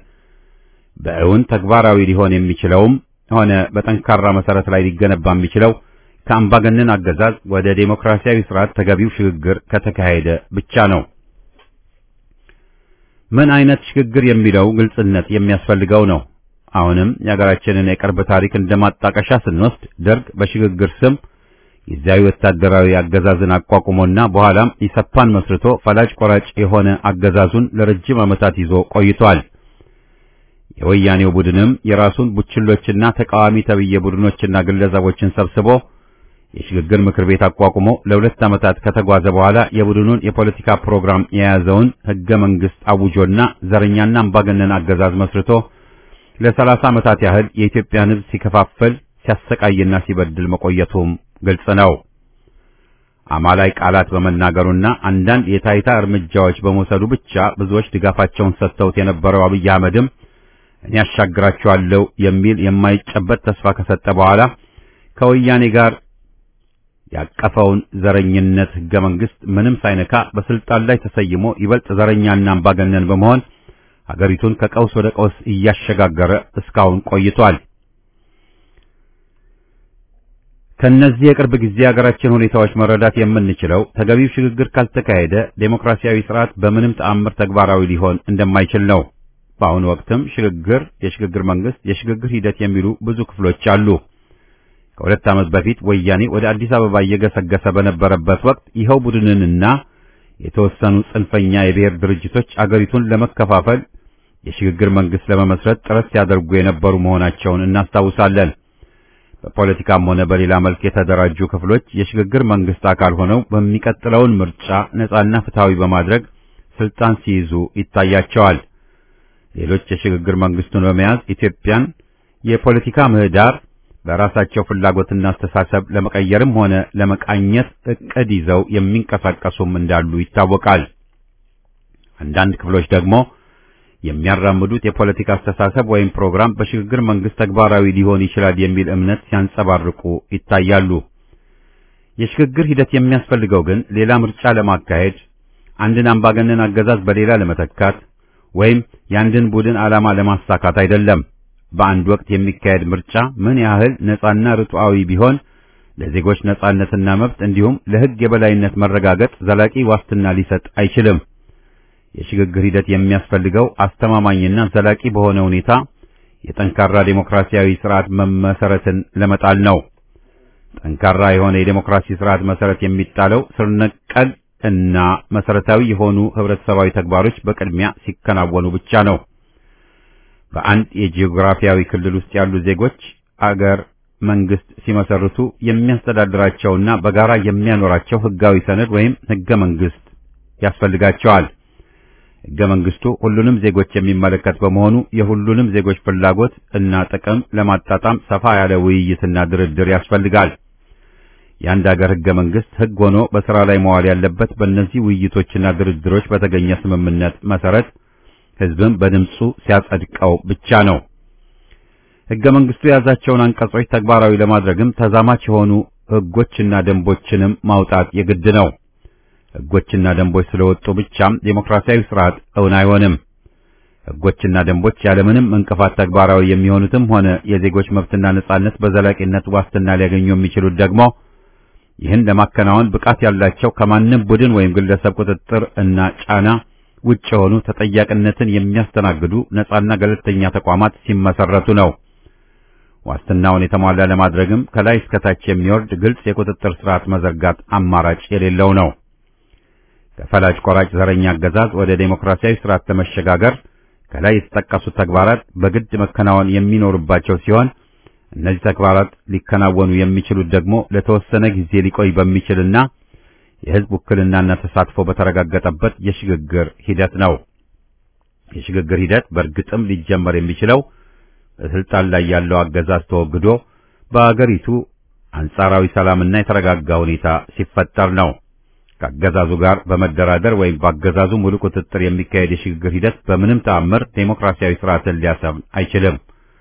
በእውን ተግባራዊ ሊሆን የሚችለውም ሆነ በጠንካራ መሰረት ላይ ሊገነባ የሚችለው ከአምባገነን አገዛዝ ወደ ዴሞክራሲያዊ ስርዓት ተገቢው ሽግግር ከተካሄደ ብቻ ነው። ምን አይነት ሽግግር የሚለው ግልጽነት የሚያስፈልገው ነው። አሁንም የሀገራችንን የቅርብ ታሪክ እንደማጣቀሻ ስንወስድ ደርግ በሽግግር ስም ጊዜያዊ ወታደራዊ አገዛዝን አቋቁሞና በኋላም ኢሰፓን መስርቶ ፈላጭ ቆራጭ የሆነ አገዛዙን ለረጅም ዓመታት ይዞ ቆይቷል። የወያኔው ቡድንም የራሱን ቡችሎችና ተቃዋሚ ተብዬ ቡድኖችና ግለሰቦችን ሰብስቦ የሽግግር ምክር ቤት አቋቁሞ ለሁለት ዓመታት ከተጓዘ በኋላ የቡድኑን የፖለቲካ ፕሮግራም የያዘውን ሕገ መንግሥት አውጆና ዘረኛና አምባገነን አገዛዝ መስርቶ ለሰላሳ ዓመታት ያህል የኢትዮጵያን ሕዝብ ሲከፋፈል ሲያሰቃይና ሲበድል መቆየቱም ግልጽ ነው። አማላይ ቃላት በመናገሩና አንዳንድ የታይታ እርምጃዎች በመውሰዱ ብቻ ብዙዎች ድጋፋቸውን ሰጥተውት የነበረው አብይ አህመድም እኔ ያሻግራቸዋለሁ የሚል የማይጨበጥ ተስፋ ከሰጠ በኋላ ከወያኔ ጋር ያቀፈውን ዘረኝነት ሕገ መንግሥት ምንም ሳይነካ በስልጣን ላይ ተሰይሞ ይበልጥ ዘረኛና አምባገነን በመሆን ሀገሪቱን ከቀውስ ወደ ቀውስ እያሸጋገረ እስካሁን ቆይቷል። ከነዚህ የቅርብ ጊዜ የሀገራችን ሁኔታዎች መረዳት የምንችለው ተገቢው ሽግግር ካልተካሄደ ዴሞክራሲያዊ ስርዓት በምንም ተአምር ተግባራዊ ሊሆን እንደማይችል ነው። በአሁኑ ወቅትም ሽግግር፣ የሽግግር መንግስት፣ የሽግግር ሂደት የሚሉ ብዙ ክፍሎች አሉ። ከሁለት ዓመት በፊት ወያኔ ወደ አዲስ አበባ እየገሰገሰ በነበረበት ወቅት ይኸው ቡድንንና የተወሰኑ ጽንፈኛ የብሔር ድርጅቶች አገሪቱን ለመከፋፈል የሽግግር መንግስት ለመመስረት ጥረት ሲያደርጉ የነበሩ መሆናቸውን እናስታውሳለን። በፖለቲካም ሆነ በሌላ መልክ የተደራጁ ክፍሎች የሽግግር መንግስት አካል ሆነው በሚቀጥለውን ምርጫ ነጻና ፍትሃዊ በማድረግ ስልጣን ሲይዙ ይታያቸዋል። ሌሎች የሽግግር መንግስቱን በመያዝ ኢትዮጵያን የፖለቲካ ምህዳር በራሳቸው ፍላጎትና አስተሳሰብ ለመቀየርም ሆነ ለመቃኘት እቅድ ይዘው የሚንቀሳቀሱም እንዳሉ ይታወቃል። አንዳንድ ክፍሎች ደግሞ የሚያራምዱት የፖለቲካ አስተሳሰብ ወይም ፕሮግራም በሽግግር መንግስት ተግባራዊ ሊሆን ይችላል የሚል እምነት ሲያንጸባርቁ ይታያሉ። የሽግግር ሂደት የሚያስፈልገው ግን ሌላ ምርጫ ለማካሄድ፣ አንድን አምባገነን አገዛዝ በሌላ ለመተካት ወይም የአንድን ቡድን ዓላማ ለማሳካት አይደለም። በአንድ ወቅት የሚካሄድ ምርጫ ምን ያህል ነጻና ርቱዓዊ ቢሆን ለዜጎች ነጻነትና መብት እንዲሁም ለሕግ የበላይነት መረጋገጥ ዘላቂ ዋስትና ሊሰጥ አይችልም። የሽግግር ሂደት የሚያስፈልገው አስተማማኝና ዘላቂ በሆነ ሁኔታ የጠንካራ ዴሞክራሲያዊ ስርዓት መመሰረትን ለመጣል ነው። ጠንካራ የሆነ የዴሞክራሲ ስርዓት መሰረት የሚጣለው ስር ነቀል እና መሰረታዊ የሆኑ ህብረተሰባዊ ተግባሮች በቅድሚያ ሲከናወኑ ብቻ ነው። በአንድ የጂኦግራፊያዊ ክልል ውስጥ ያሉ ዜጎች አገር መንግስት ሲመሰርቱ የሚያስተዳድራቸውና በጋራ የሚያኖራቸው ህጋዊ ሰነድ ወይም ህገ መንግስት ያስፈልጋቸዋል። ህገ መንግስቱ ሁሉንም ዜጎች የሚመለከት በመሆኑ የሁሉንም ዜጎች ፍላጎት እና ጥቅም ለማጣጣም ሰፋ ያለ ውይይትና ድርድር ያስፈልጋል። የአንድ አገር ህገ መንግስት ህግ ሆኖ በስራ ላይ መዋል ያለበት በእነዚህ ውይይቶችና ድርድሮች በተገኘ ስምምነት መሰረት ህዝብም በድምፁ ሲያጸድቀው ብቻ ነው። ህገ መንግስቱ የያዛቸውን አንቀጾች ተግባራዊ ለማድረግም ተዛማች የሆኑ ህጎችና ደንቦችንም ማውጣት የግድ ነው። ህጎችና ደንቦች ስለወጡ ብቻም ዴሞክራሲያዊ ስርዓት እውን አይሆንም። ህጎችና ደንቦች ያለምንም እንቅፋት ተግባራዊ የሚሆኑትም ሆነ የዜጎች መብትና ነጻነት በዘላቂነት ዋስትና ሊያገኙ የሚችሉት ደግሞ ይህን ለማከናወን ብቃት ያላቸው ከማንም ቡድን ወይም ግለሰብ ቁጥጥር እና ጫና ውጭ የሆኑ ተጠያቂነትን የሚያስተናግዱ ነጻና ገለልተኛ ተቋማት ሲመሰረቱ ነው። ዋስትናውን የተሟላ ለማድረግም ከላይ እስከታች የሚወርድ ግልጽ የቁጥጥር ስርዓት መዘርጋት አማራጭ የሌለው ነው። ከፈላጭ ቆራጭ ዘረኛ አገዛዝ ወደ ዴሞክራሲያዊ ስርዓት ለመሸጋገር ከላይ የተጠቀሱት ተግባራት በግድ መከናወን የሚኖርባቸው ሲሆን እነዚህ ተግባራት ሊከናወኑ የሚችሉት ደግሞ ለተወሰነ ጊዜ ሊቆይ በሚችልና የህዝብ ውክልናና ተሳትፎ በተረጋገጠበት የሽግግር ሂደት ነው። የሽግግር ሂደት በእርግጥም ሊጀመር የሚችለው በስልጣን ላይ ያለው አገዛዝ ተወግዶ በአገሪቱ አንጻራዊ ሰላምና የተረጋጋ ሁኔታ ሲፈጠር ነው። ከአገዛዙ ጋር በመደራደር ወይም በአገዛዙ ሙሉ ቁጥጥር የሚካሄድ የሽግግር ሂደት በምንም ተአምር ዴሞክራሲያዊ ስርዓትን ሊያሰፍን አይችልም።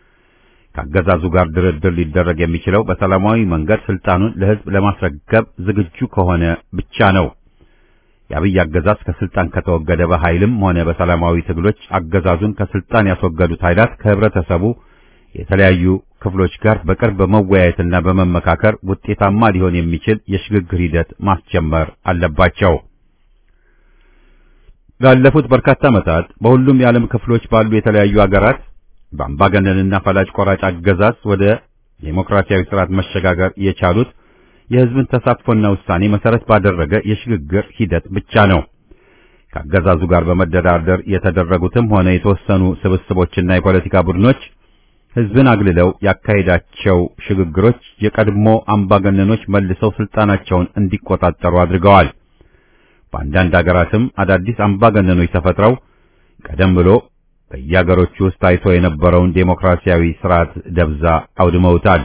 ከአገዛዙ ጋር ድርድር ሊደረግ የሚችለው በሰላማዊ መንገድ ስልጣኑን ለህዝብ ለማስረከብ ዝግጁ ከሆነ ብቻ ነው። የአብይ አገዛዝ ከስልጣን ከተወገደ በኃይልም ሆነ በሰላማዊ ትግሎች አገዛዙን ከስልጣን ያስወገዱት ኃይላት ከህብረተሰቡ የተለያዩ ክፍሎች ጋር በቅርብ በመወያየትና በመመካከር ውጤታማ ሊሆን የሚችል የሽግግር ሂደት ማስጀመር አለባቸው። ላለፉት በርካታ ዓመታት በሁሉም የዓለም ክፍሎች ባሉ የተለያዩ አገራት በአምባገነንና ፈላጭ ቆራጭ አገዛዝ ወደ ዴሞክራሲያዊ ስርዓት መሸጋገር የቻሉት የሕዝብን ተሳትፎና ውሳኔ መሰረት ባደረገ የሽግግር ሂደት ብቻ ነው። ከአገዛዙ ጋር በመደራደር የተደረጉትም ሆነ የተወሰኑ ስብስቦችና የፖለቲካ ቡድኖች ሕዝብን አግልለው ያካሄዳቸው ሽግግሮች የቀድሞ አምባገነኖች መልሰው ስልጣናቸውን እንዲቆጣጠሩ አድርገዋል። በአንዳንድ አገራትም አዳዲስ አምባገነኖች ተፈጥረው ቀደም ብሎ በየአገሮቹ ውስጥ ታይቶ የነበረውን ዴሞክራሲያዊ ስርዓት ደብዛ አውድመውታል።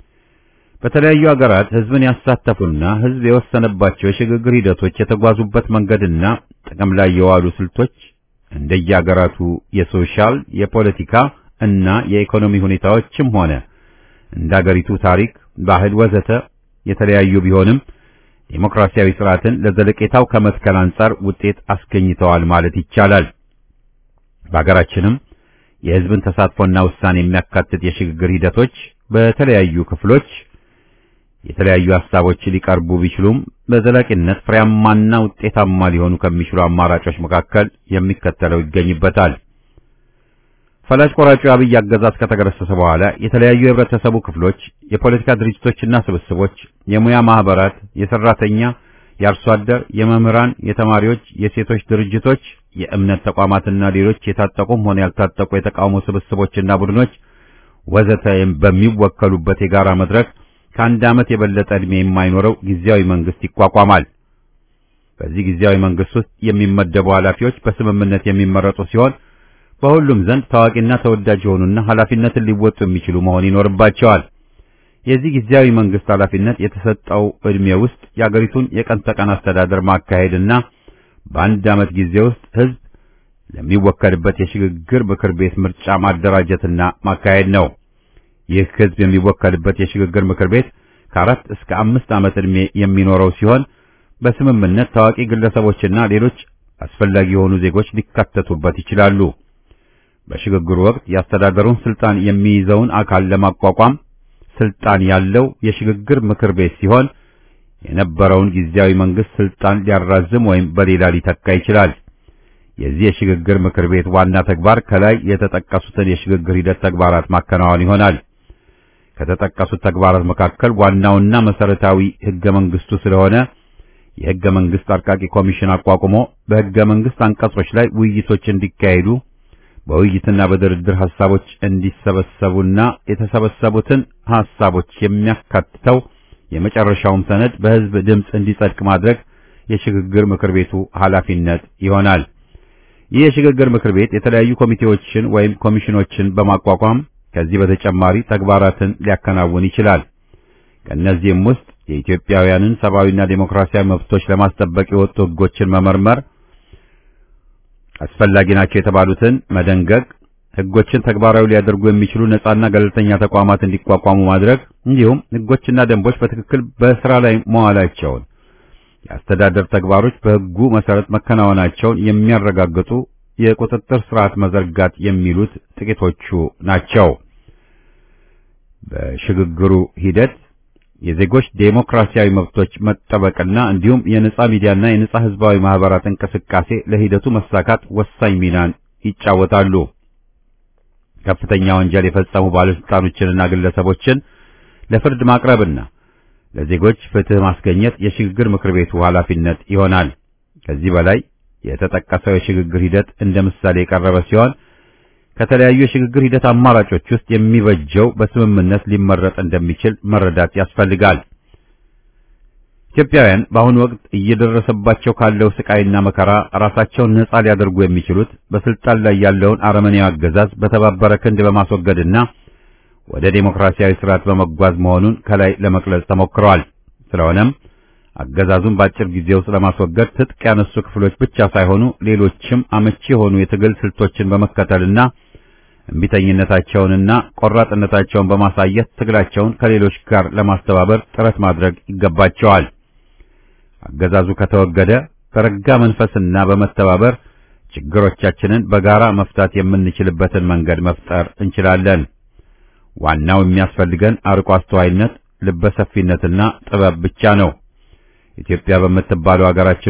በተለያዩ አገራት ሕዝብን ያሳተፉና ሕዝብ የወሰነባቸው የሽግግር ሂደቶች የተጓዙበት መንገድና ጥቅም ላይ የዋሉ ስልቶች እንደየአገራቱ የሶሻል፣ የፖለቲካ እና የኢኮኖሚ ሁኔታዎችም ሆነ እንደ አገሪቱ ታሪክ፣ ባህል ወዘተ የተለያዩ ቢሆንም ዴሞክራሲያዊ ስርዓትን ለዘለቄታው ከመትከል አንጻር ውጤት አስገኝተዋል ማለት ይቻላል። በአገራችንም የሕዝብን ተሳትፎና ውሳኔ የሚያካትት የሽግግር ሂደቶች በተለያዩ ክፍሎች የተለያዩ ሀሳቦች ሊቀርቡ ቢችሉም በዘላቂነት ፍሬያማና ውጤታማ ሊሆኑ ከሚችሉ አማራጮች መካከል የሚከተለው ይገኝበታል። ፈላጭ ቆራጩ አብይ አገዛዝ ከተገረሰሰ በኋላ የተለያዩ የህብረተሰቡ ክፍሎች፣ የፖለቲካ ድርጅቶችና ስብስቦች፣ የሙያ ማህበራት፣ የሰራተኛ፣ የአርሶ አደር፣ የመምህራን፣ የተማሪዎች፣ የሴቶች ድርጅቶች፣ የእምነት ተቋማትና ሌሎች የታጠቁም ሆነ ያልታጠቁ የተቃውሞ ስብስቦችና ቡድኖች ወዘተ በሚወከሉበት የጋራ መድረክ ከአንድ ዓመት የበለጠ ዕድሜ የማይኖረው ጊዜያዊ መንግስት ይቋቋማል። በዚህ ጊዜያዊ መንግስት ውስጥ የሚመደቡ ኃላፊዎች በስምምነት የሚመረጡ ሲሆን በሁሉም ዘንድ ታዋቂና ተወዳጅ የሆኑና ኃላፊነትን ሊወጡ የሚችሉ መሆን ይኖርባቸዋል። የዚህ ጊዜያዊ መንግስት ኃላፊነት የተሰጠው ዕድሜ ውስጥ የአገሪቱን የቀን ተቀን አስተዳደር ማካሄድና በአንድ ዓመት ጊዜ ውስጥ ህዝብ ለሚወከልበት የሽግግር ምክር ቤት ምርጫ ማደራጀትና ማካሄድ ነው። ይህ ህዝብ የሚወከልበት የሽግግር ምክር ቤት ከአራት እስከ አምስት ዓመት ዕድሜ የሚኖረው ሲሆን በስምምነት ታዋቂ ግለሰቦችና ሌሎች አስፈላጊ የሆኑ ዜጎች ሊካተቱበት ይችላሉ። በሽግግሩ ወቅት የአስተዳደሩን ስልጣን የሚይዘውን አካል ለማቋቋም ስልጣን ያለው የሽግግር ምክር ቤት ሲሆን የነበረውን ጊዜያዊ መንግስት ስልጣን ሊያራዝም ወይም በሌላ ሊተካ ይችላል። የዚህ የሽግግር ምክር ቤት ዋና ተግባር ከላይ የተጠቀሱትን የሽግግር ሂደት ተግባራት ማከናወን ይሆናል። ከተጠቀሱት ተግባራት መካከል ዋናውና መሰረታዊ ህገ መንግስቱ ስለሆነ የህገ መንግስት አርቃቂ ኮሚሽን አቋቁሞ በህገ መንግስት አንቀጾች ላይ ውይይቶች እንዲካሄዱ በውይይትና በድርድር ሐሳቦች እንዲሰበሰቡና የተሰበሰቡትን ሐሳቦች የሚያካትተው የመጨረሻውም ሰነድ በህዝብ ድምፅ እንዲጸድቅ ማድረግ የሽግግር ምክር ቤቱ ኃላፊነት ይሆናል። ይህ የሽግግር ምክር ቤት የተለያዩ ኮሚቴዎችን ወይም ኮሚሽኖችን በማቋቋም ከዚህ በተጨማሪ ተግባራትን ሊያከናውን ይችላል። ከእነዚህም ውስጥ የኢትዮጵያውያንን ሰብአዊና ዴሞክራሲያዊ መብቶች ለማስጠበቅ የወጡ ህጎችን መመርመር፣ አስፈላጊ ናቸው የተባሉትን መደንገግ፣ ህጎችን ተግባራዊ ሊያደርጉ የሚችሉ ነጻና ገለልተኛ ተቋማት እንዲቋቋሙ ማድረግ እንዲሁም ህጎችና ደንቦች በትክክል በስራ ላይ መዋላቸውን የአስተዳደር ተግባሮች በህጉ መሰረት መከናወናቸውን የሚያረጋግጡ የቁጥጥር ስርዓት መዘርጋት የሚሉት ጥቂቶቹ ናቸው። በሽግግሩ ሂደት የዜጎች ዴሞክራሲያዊ መብቶች መጠበቅና እንዲሁም የነጻ ሚዲያና የነጻ ህዝባዊ ማህበራት እንቅስቃሴ ለሂደቱ መሳካት ወሳኝ ሚናን ይጫወታሉ። ከፍተኛ ወንጀል የፈጸሙ ባለስልጣኖችንና ግለሰቦችን ለፍርድ ማቅረብና ለዜጎች ፍትህ ማስገኘት የሽግግር ምክር ቤቱ ኃላፊነት ይሆናል። ከዚህ በላይ የተጠቀሰው የሽግግር ሂደት እንደ ምሳሌ የቀረበ ሲሆን ከተለያዩ የሽግግር ሂደት አማራጮች ውስጥ የሚበጀው በስምምነት ሊመረጥ እንደሚችል መረዳት ያስፈልጋል። ኢትዮጵያውያን በአሁኑ ወቅት እየደረሰባቸው ካለው ስቃይና መከራ ራሳቸውን ነጻ ሊያደርጉ የሚችሉት በስልጣን ላይ ያለውን አረመኔያዊ አገዛዝ በተባበረ ክንድ በማስወገድና ወደ ዴሞክራሲያዊ ስርዓት በመጓዝ መሆኑን ከላይ ለመግለጽ ተሞክረዋል። ስለሆነም አገዛዙን በአጭር ጊዜ ውስጥ ለማስወገድ ትጥቅ ያነሱ ክፍሎች ብቻ ሳይሆኑ ሌሎችም አመቺ የሆኑ የትግል ስልቶችን በመከተልና እምቢተኝነታቸውንና ቆራጥነታቸውን በማሳየት ትግላቸውን ከሌሎች ጋር ለማስተባበር ጥረት ማድረግ ይገባቸዋል። አገዛዙ ከተወገደ በረጋ መንፈስና በመተባበር ችግሮቻችንን በጋራ መፍታት የምንችልበትን መንገድ መፍጠር እንችላለን። ዋናው የሚያስፈልገን አርቆ አስተዋይነት፣ ልበሰፊነትና ጥበብ ብቻ ነው። ኢትዮጵያ በምትባለው ሀገራችን ውስጥ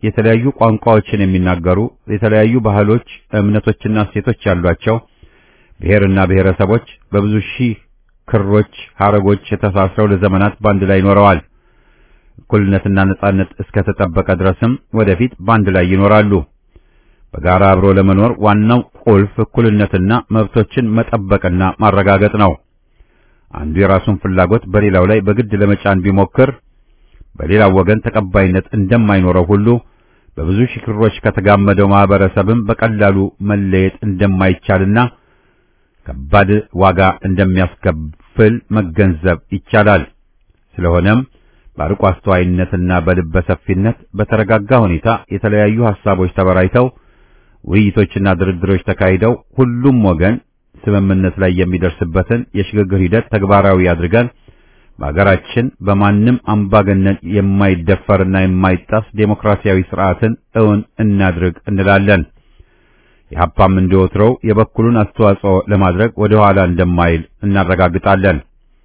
የተለያዩ ቋንቋዎችን የሚናገሩ የተለያዩ ባህሎች፣ እምነቶችና እሴቶች ያሏቸው ብሔርና ብሔረሰቦች በብዙ ሺህ ክሮች፣ ሐረጎች ተሳስረው ለዘመናት ባንድ ላይ ኖረዋል። እኩልነትና ነጻነት እስከተጠበቀ ድረስም ወደፊት ባንድ ላይ ይኖራሉ። በጋራ አብሮ ለመኖር ዋናው ቁልፍ እኩልነትና መብቶችን መጠበቅና ማረጋገጥ ነው። አንዱ የራሱን ፍላጎት በሌላው ላይ በግድ ለመጫን ቢሞክር በሌላው ወገን ተቀባይነት እንደማይኖረው ሁሉ በብዙ ሺህ ክሮች ከተጋመደው ማህበረሰብም በቀላሉ መለየት እንደማይቻልና ከባድ ዋጋ እንደሚያስከፍል መገንዘብ ይቻላል። ስለሆነም በአርቆ አስተዋይነትና በልበ ሰፊነት በተረጋጋ ሁኔታ የተለያዩ ሐሳቦች ተበራይተው ውይይቶችና ድርድሮች ተካሂደው ሁሉም ወገን ስምምነት ላይ የሚደርስበትን የሽግግር ሂደት ተግባራዊ አድርገን በሀገራችን በማንም አምባገነን የማይደፈርና የማይጣስ ዴሞክራሲያዊ ስርዓትን እውን እናድርግ እንላለን። የሀፓም እንደወትሮው የበኩሉን አስተዋጽኦ ለማድረግ ወደ ኋላ እንደማይል እናረጋግጣለን።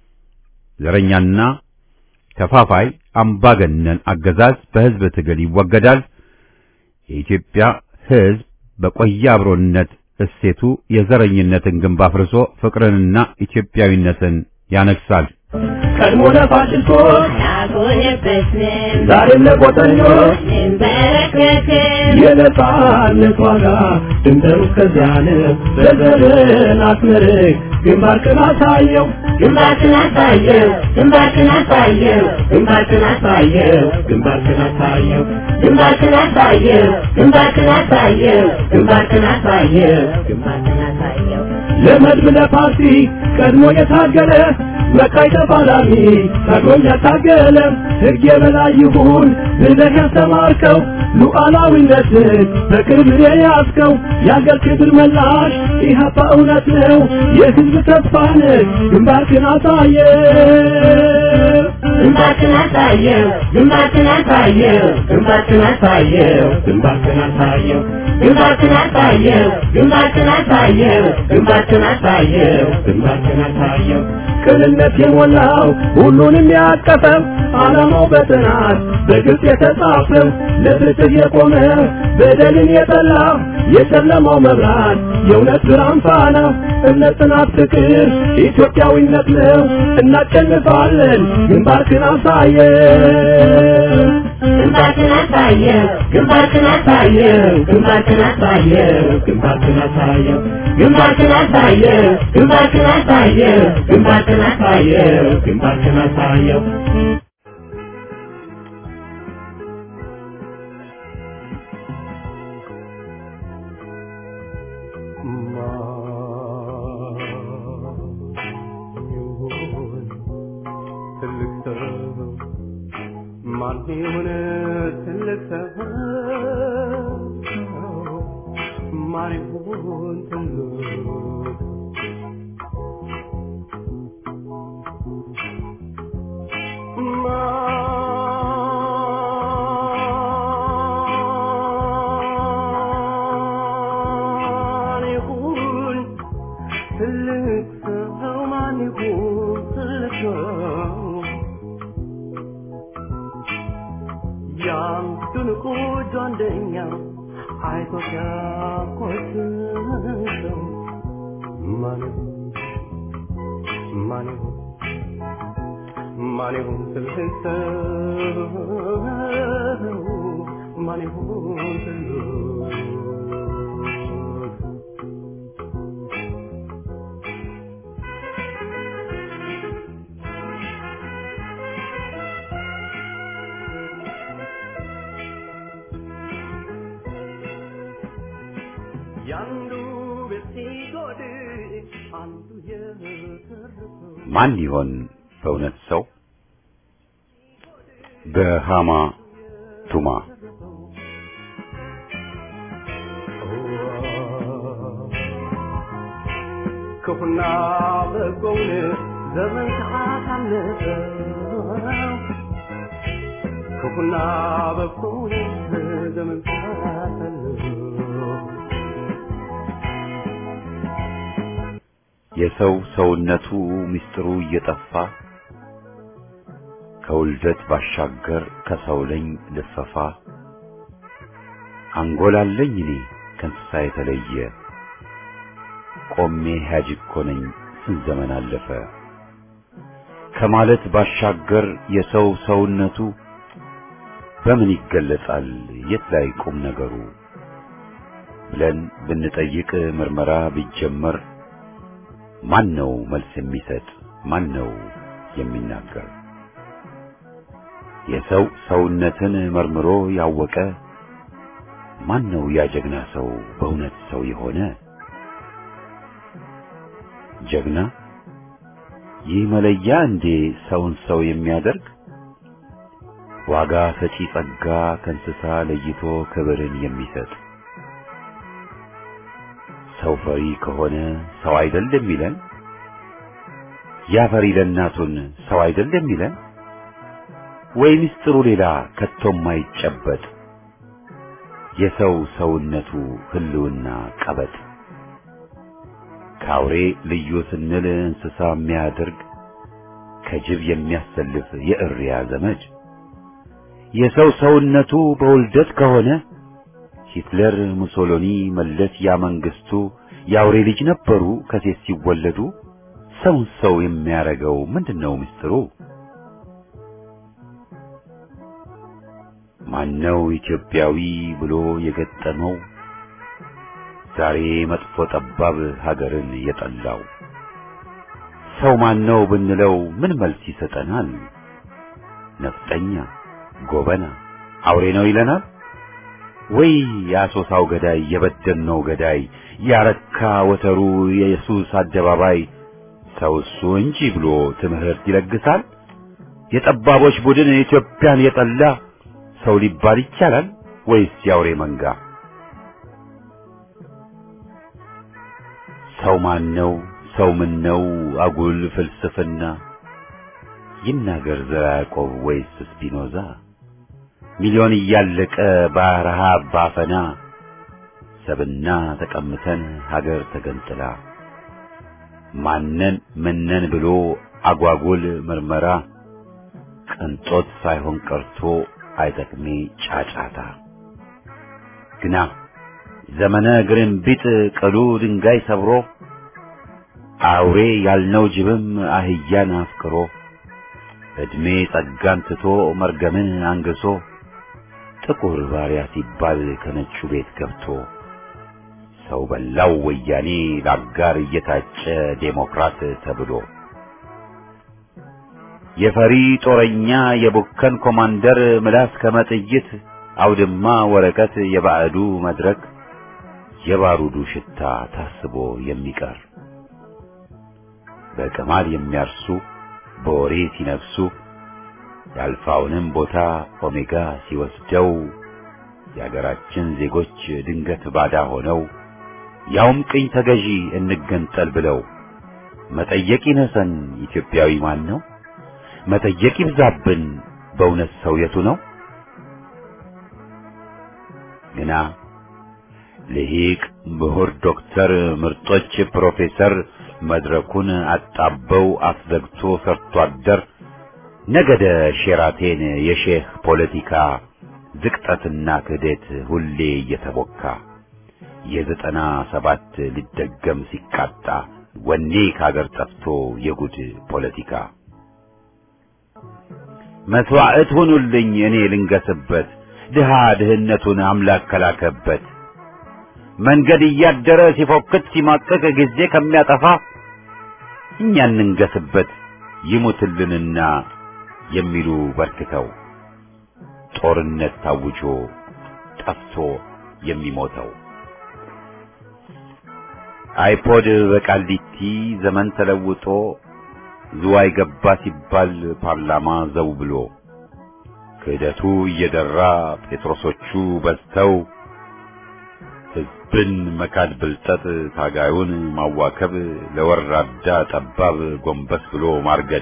ዘረኛና ከፋፋይ አምባገነን አገዛዝ በህዝብ ትግል ይወገዳል። የኢትዮጵያ ህዝብ በቆየ አብሮነት እሴቱ የዘረኝነትን ግንብ አፍርሶ ፍቅርንና ኢትዮጵያዊነትን ያነግሳል። ቀድሞ ለፋሽስቶች አልሆነበትንም ዛሬም ለቆጠኞች እንበረከክም የነጻነት ዋጋ ድንበሩ እስከዚያ ነው። በዘርን አስመርቅ ግንባርክን አሳየው ግንባርክን አሳየው ግንባርክን አሳየው ግንባርክን አሳየው ግንባርክን አሳየው ግንባርክን አሳየው ግንባርክን አሳየው ግንባርክን አሳየው ግንባርክን አሳየው ለመድብ ለፓርቲ ቀድሞ የታገለ መቃይ ተፋላሚ ቀድሞም ያታገለ ሕግ የበላይ ይሁን ብለህ ያስተማርከው ሉዓላዊነትን በክብር የያዝከው የአገር ክብር መላሽ ኢህአፓ እውነት ነው የሕዝብ ተስፋ ነህ ግንባርክን አሳየ ግንባርክን አሳየው ግንባርክን አሳየው ግንባርክን አሳየው ግንባርክን አሳየው ግንባርክን አሳየው ግንባርክን አሳየው ግንባርክን አሳየው ግንባርክን አሳየው ቅንነት የሞላው ሁሉንም ያቀፈው ዓላማው በጥናት በግልጽ የተጻፈው ለፍትህ የቆመ በደልን የጠላ የጨለማው መብራት የእውነት ብርሃን ፋና እምነት፣ ጽናት፣ ፍቅር ኢትዮጵያዊነት ነው። እናሸንፋለን። ግንባርክን አሳየው ግንባርክን አሳየው ግንባርክን አሳየው ግንባርክን አሳየው ግንባርክን አሳየው ግንባርክን አሳየው ግንባርክን አሳየው ግንባርክን አሳየው ግንባርክን አሳየው ትልቅ ሰው ማን የሆነ ትልቅ ሰው ማን ይሆን ትልቅ ማን ይሁን ትልቅ ሰው ማን ይሁን ትልቅ ሰው ያን ድንቁ ጓደኛ አይቶ ሲያኮስሰው ማን ይሁን ማን ይሁን ማን ይሁን ትልቅ ሰው ማን ይሁን ትልቅ ያንዱ ቤት ሲጎድል አንዱ የተረፈው ማን ይሆን በእውነት ሰው? በሃማ ቱማ ክፉና በጎውን ዘመን ካሳለፈው ክፉና በጎውን ዘመን ካሳለፈው የሰው ሰውነቱ ምስጢሩ እየጠፋ ከውልደት ባሻገር ከሰው ለኝ ልፈፋ አንጎላለኝ እኔ ከእንስሳ የተለየ ቆሜ ሕያጅ እኮ ነኝ ስንት ዘመን አለፈ ከማለት ባሻገር የሰው ሰውነቱ በምን ይገለጻል የት ላይ ቁም ነገሩ ብለን ብንጠይቅ ምርመራ ቢጀመር ማን ነው መልስ የሚሰጥ ማን ነው የሚናገር የሰው ሰውነትን መርምሮ ያወቀ ማን ነው ያ ጀግና ሰው በእውነት ሰው የሆነ ጀግና ይህ መለያ እንዴ ሰውን ሰው የሚያደርግ ዋጋ ሰጪ ጸጋ ከእንስሳ ለይቶ ክብርን የሚሰጥ ሰው ፈሪ ከሆነ ሰው አይደል የሚለን ያ ፈሪ ለእናቱን ሰው አይደል የሚለን ወይ ምስጢሩ ሌላ ከቶም አይጨበጥ የሰው ሰውነቱ ህልውና ቀበጥ ከአውሬ ልዩ ስንል እንስሳ የሚያደርግ ከጅብ የሚያሰልፍ የእሪያ ዘመድ የሰው ሰውነቱ በውልደት ከሆነ ሂትለር፣ ሙሶሎኒ፣ መለስ ያ መንግስቱ የአውሬ ልጅ ነበሩ ከሴት ሲወለዱ። ሰውን ሰው የሚያረገው ምንድነው ምስጢሩ? ማነው ኢትዮጵያዊ ብሎ የገጠመው ዛሬ መጥፎ ጠባብ ሀገርን የጠላው? ሰው ማነው ብንለው ምን መልስ ይሰጠናል? ነፍጠኛ፣ ጎበና፣ አውሬ ነው ይለናል? ወይ የአሶሳው ገዳይ የበደልነው ገዳይ ያረካ ወተሩ የኢየሱስ አደባባይ ሰው እሱ እንጂ ብሎ ትምህርት ይለግሳል? የጠባቦች ቡድን ኢትዮጵያን የጠላ ሰው ሊባል ይቻላል ወይስ የአውሬ መንጋ? ሰው ማን ነው? ሰው ምን ነው? አጉል ፍልስፍና ይናገር ዘርዓ ያዕቆብ ወይስ ስፒኖዛ? ሚሊዮን እያለቀ በረሃብ ባፈና ሰብና ተቀምተን ሀገር ተገንጥላ ማነን ምነን ብሎ አጓጉል ምርመራ ቅንጦት ሳይሆን ቀርቶ አይጠቅሜ ጫጫታ ግና ዘመነ ግርንቢጥ ቅሉ ድንጋይ ሰብሮ አውሬ ያልነው ጅብም አህያን አፍቅሮ ዕድሜ ጸጋን ትቶ መርገምን አንግሶ ጥቁር ባሪያ ሲባል ከነጩ ቤት ገብቶ ሰው በላው ወያኔ ለአጋር እየታጨ ዴሞክራት ተብሎ የፈሪ ጦረኛ የቡከን ኮማንደር ምላስ ከመጥይት አውድማ ወረቀት የባዕዱ መድረክ የባሩዱ ሽታ ታስቦ የሚቀር በቅማል የሚያርሱ በወሬ ሲነፍሱ የአልፋውንም ቦታ ኦሜጋ ሲወስደው የአገራችን ዜጎች ድንገት ባዳ ሆነው ያውም ቅኝ ተገዢ እንገንጠል ብለው መጠየቅ ይነሰን ኢትዮጵያዊ ማን ነው? መጠየቅ ይብዛብን በእውነት ሰው የቱ ነው? ግና ልሂቅ ምሁር ዶክተር ምርጦች ፕሮፌሰር መድረኩን አጣበው አስዘግቶ ሰርቶ አደር ነገደ ሼራቴን የሼህ ፖለቲካ ዝቅጠትና ክህደት ሁሌ እየተቦካ የዘጠና ሰባት ሊደገም ሲቃጣ ወኔ ከአገር ጠፍቶ የጉድ ፖለቲካ መስዋዕት ሁኑልኝ እኔ ልንገስበት ድሃ ድህነቱን አምላክ ከላከበት መንገድ እያደረ ሲፎክት ሲማቀቅ ጊዜ ከሚያጠፋ እኛ እንንገስበት ይሙትልንና የሚሉ በርክተው ጦርነት ታውጆ ጠፍቶ የሚሞተው አይፖድ በቃሊቲ ዘመን ተለውጦ ዝዋይ ገባ ሲባል ፓርላማ ዘው ብሎ ክህደቱ እየደራ ጴጥሮሶቹ በዝተው ሕዝብን መካድ ብልጠት ታጋዩን ማዋከብ ለወራዳ ጠባብ ጎንበስ ብሎ ማርገድ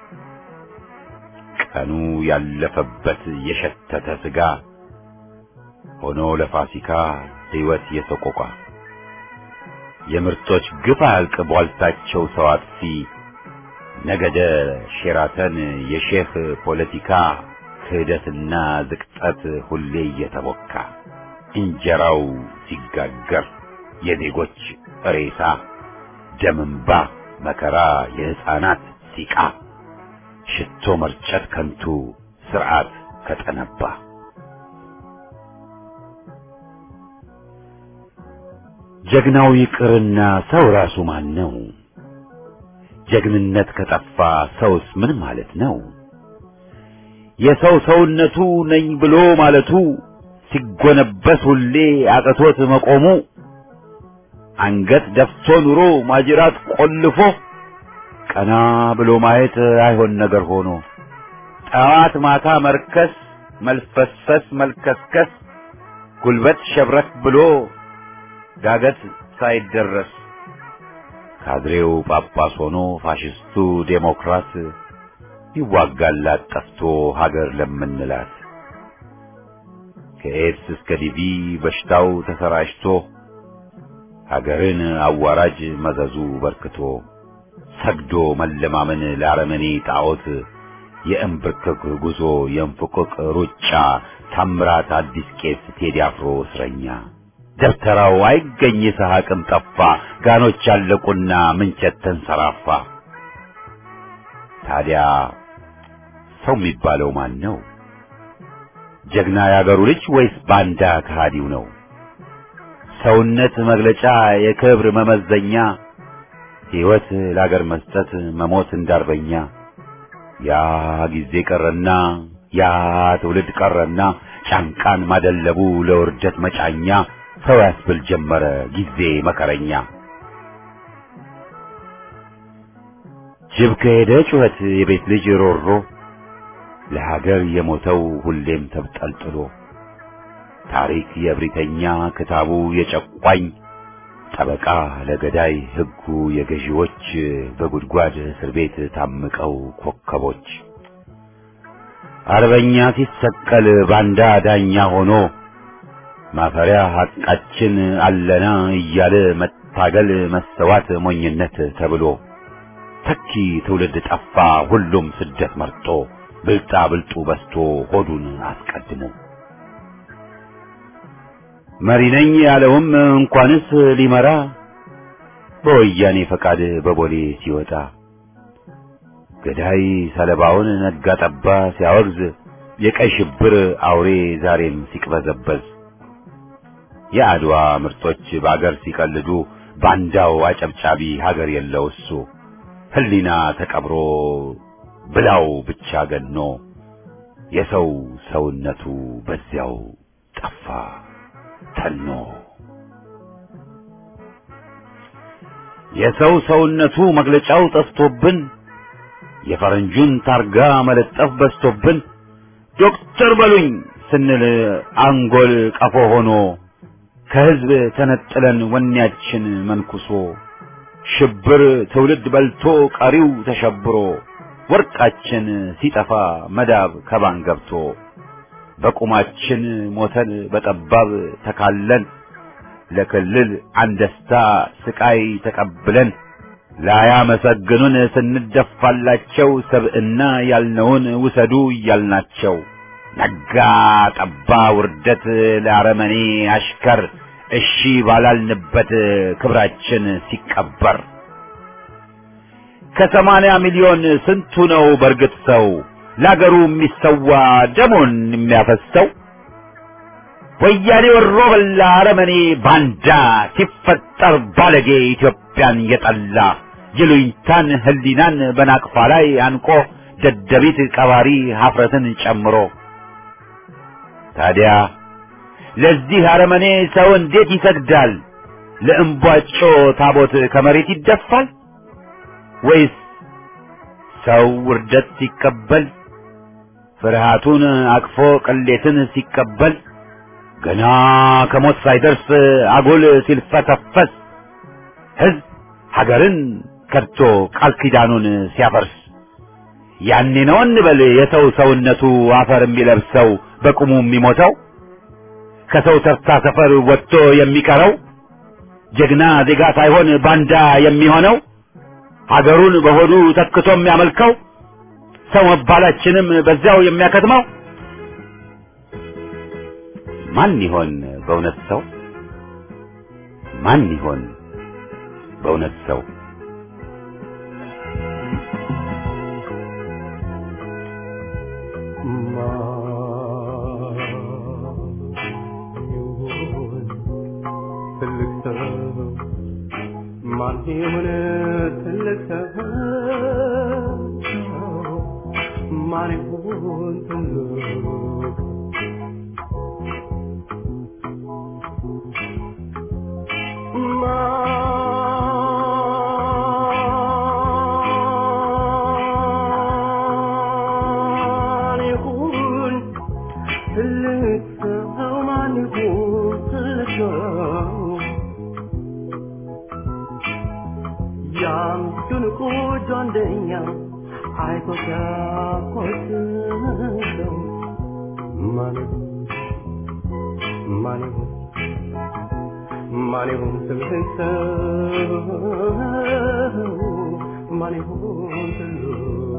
ቀኑ ያለፈበት የሸተተ ስጋ ሆኖ ለፋሲካ ሕይወት የሰቆቋ የምርጦች ግፍ አያልቅ ቧልታቸው ሰው አጥፊ ነገደ ሼራተን የሼህ ፖለቲካ ክህደትና ዝቅጠት ሁሌ እየተቦካ እንጀራው ሲጋገር የዜጎች ሬሳ ደምንባ መከራ የሕፃናት ሲቃ ሽቶ መርጨት ከንቱ ስርዓት ከጠነባ ጀግናው ይቅርና ሰው ራሱ ማን ነው? ጀግንነት ከጠፋ ሰውስ ምን ማለት ነው? የሰው ሰውነቱ ነኝ ብሎ ማለቱ ሲጎነበስ ሁሌ አቅቶት መቆሙ አንገት ደፍቶ ኑሮ ማጅራት ቆልፎ ቀና ብሎ ማየት አይሆን ነገር ሆኖ ጠዋት ማታ መርከስ መልፈስፈስ መልከስከስ ጉልበት ሸብረክ ብሎ ዳገት ሳይደረስ ካድሬው ጳጳስ ሆኖ ፋሽስቱ ዴሞክራት ይዋጋላት ጠፍቶ ሀገር ለምንላት ከኤድስ እስከ ዲቪ በሽታው ተሰራጭቶ ሀገርን አዋራጅ መዘዙ በርክቶ ሰግዶ መለማመን ለአረመኔ ጣዖት የእንብርክክ ጉዞ የእንፍቅቅ ሩጫ ታምራት አዲስ ቄስ ቴዲ አፍሮ እስረኛ ደብተራው አይገኝ ይስሐቅም ጠፋ ጋኖች አለቁና ምንቸት ተንሰራፋ ታዲያ ሰው የሚባለው ማን ነው? ጀግና ያገሩ ልጅ ወይስ ባንዳ ከሃዲው ነው? ሰውነት መግለጫ የክብር መመዘኛ ሕይወት ለአገር መስጠት መሞት እንዳርበኛ ያ ጊዜ ቀረና ያ ትውልድ ቀረና ጫንቃን ማደለቡ ለውርደት መጫኛ ሰው ያስብል ጀመረ ጊዜ መከረኛ ጅብ ከሄደ ጩኸት የቤት ልጅ ሮሮ ለሀገር የሞተው ሁሌም ተብጠልጥሎ ታሪክ የእብሪተኛ ክታቡ የጨቋኝ ጠበቃ ለገዳይ ሕጉ የገዢዎች በጉድጓድ እስር ቤት ታምቀው ኮከቦች አርበኛ ሲሰቀል ባንዳ ዳኛ ሆኖ ማፈሪያ ሐቃችን አለና እያለ መታገል መሰዋት ሞኝነት ተብሎ ተኪ ትውልድ ጠፋ ሁሉም ስደት መርጦ ብልጣ ብልጡ በስቶ ሆዱን አስቀድሞ መሪ ነኝ ያለውም እንኳንስ ሊመራ በወያኔ ፈቃድ በቦሌ ሲወጣ ገዳይ ሰለባውን ነጋ ጠባ ሲያወግዝ የቀይ ሽብር አውሬ ዛሬም ሲቅበዘበዝ የአድዋ ምርጦች በአገር ሲቀልዱ ባንዳው አጨብጫቢ ሀገር የለው እሱ ህሊና ተቀብሮ ብላው ብቻ ገኖ የሰው ሰውነቱ በዚያው ጠፋ ተኖ የሰው ሰውነቱ መግለጫው ጠፍቶብን የፈረንጁን ታርጋ መለጠፍ በዝቶብን ዶክተር በሉኝ ስንል አንጎል ቀፎ ሆኖ ከህዝብ ተነጥለን ወኔያችን መንኩሶ ሽብር ትውልድ በልቶ ቀሪው ተሸብሮ ወርቃችን ሲጠፋ መዳብ ከባን ገብቶ በቁማችን ሞተን በጠባብ ተካለን ለክልል አንደስታ ስቃይ ተቀብለን ላያመሰግኑን ስንደፋላቸው ሰብዕና ያልነውን ውሰዱ እያልናቸው ነጋ ጠባ ውርደት ለአረመኔ አሽከር እሺ ባላልንበት ክብራችን ሲቀበር ከሰማንያ ሚሊዮን ስንቱ ነው በርግጥ ሰው ለአገሩ የሚሰዋ ደሞን የሚያፈሰው? ወያኔ ወሮ በላ አረመኔ ባንዳ ሲፈጠር ባለጌ ኢትዮጵያን የጠላ ይሉኝታን ህሊናን በናቅፋ ላይ አንቆ ደደቢት ቀባሪ ሀፍረትን ጨምሮ ታዲያ ለዚህ አረመኔ ሰው እንዴት ይሰግዳል? ለእምቧጮ ታቦት ከመሬት ይደፋል? ወይስ ሰው ውርደት ሲቀበል ፍርሃቱን አቅፎ ቅሌትን ሲቀበል ገና ከሞት ሳይደርስ አጉል ሲልፈተፈስ ህዝብ ሀገርን ከድቶ ቃል ኪዳኑን ሲያፈርስ ያኔ ነው እንበል የሰው ሰውነቱ አፈር የሚለብሰው በቁሙ የሚሞተው ከሰው ተርታ ሰፈር ወጥቶ የሚቀረው ጀግና ዜጋ ሳይሆን ባንዳ የሚሆነው ሀገሩን በሆዱ ተክቶ የሚያመልከው ሰው መባላችንም በዚያው የሚያከትመው ማን ይሆን በእውነት ሰው? ማን ይሆን በእውነት ሰው? ትልቅ ሰው ማን ይሆን ትልቅ ሰው ማን ይሆን ትልቅ ማን ይሆን ትልቅ ሰው ማን ይሆን ትልቅ ሰው ያን ድንቁ ጓደኛ አይቶ ሲያኮስሰው ማን ይሆን ማን ይሆን ማን ይሆን ትልቅ ሰው ማን ይሆን ትልቅ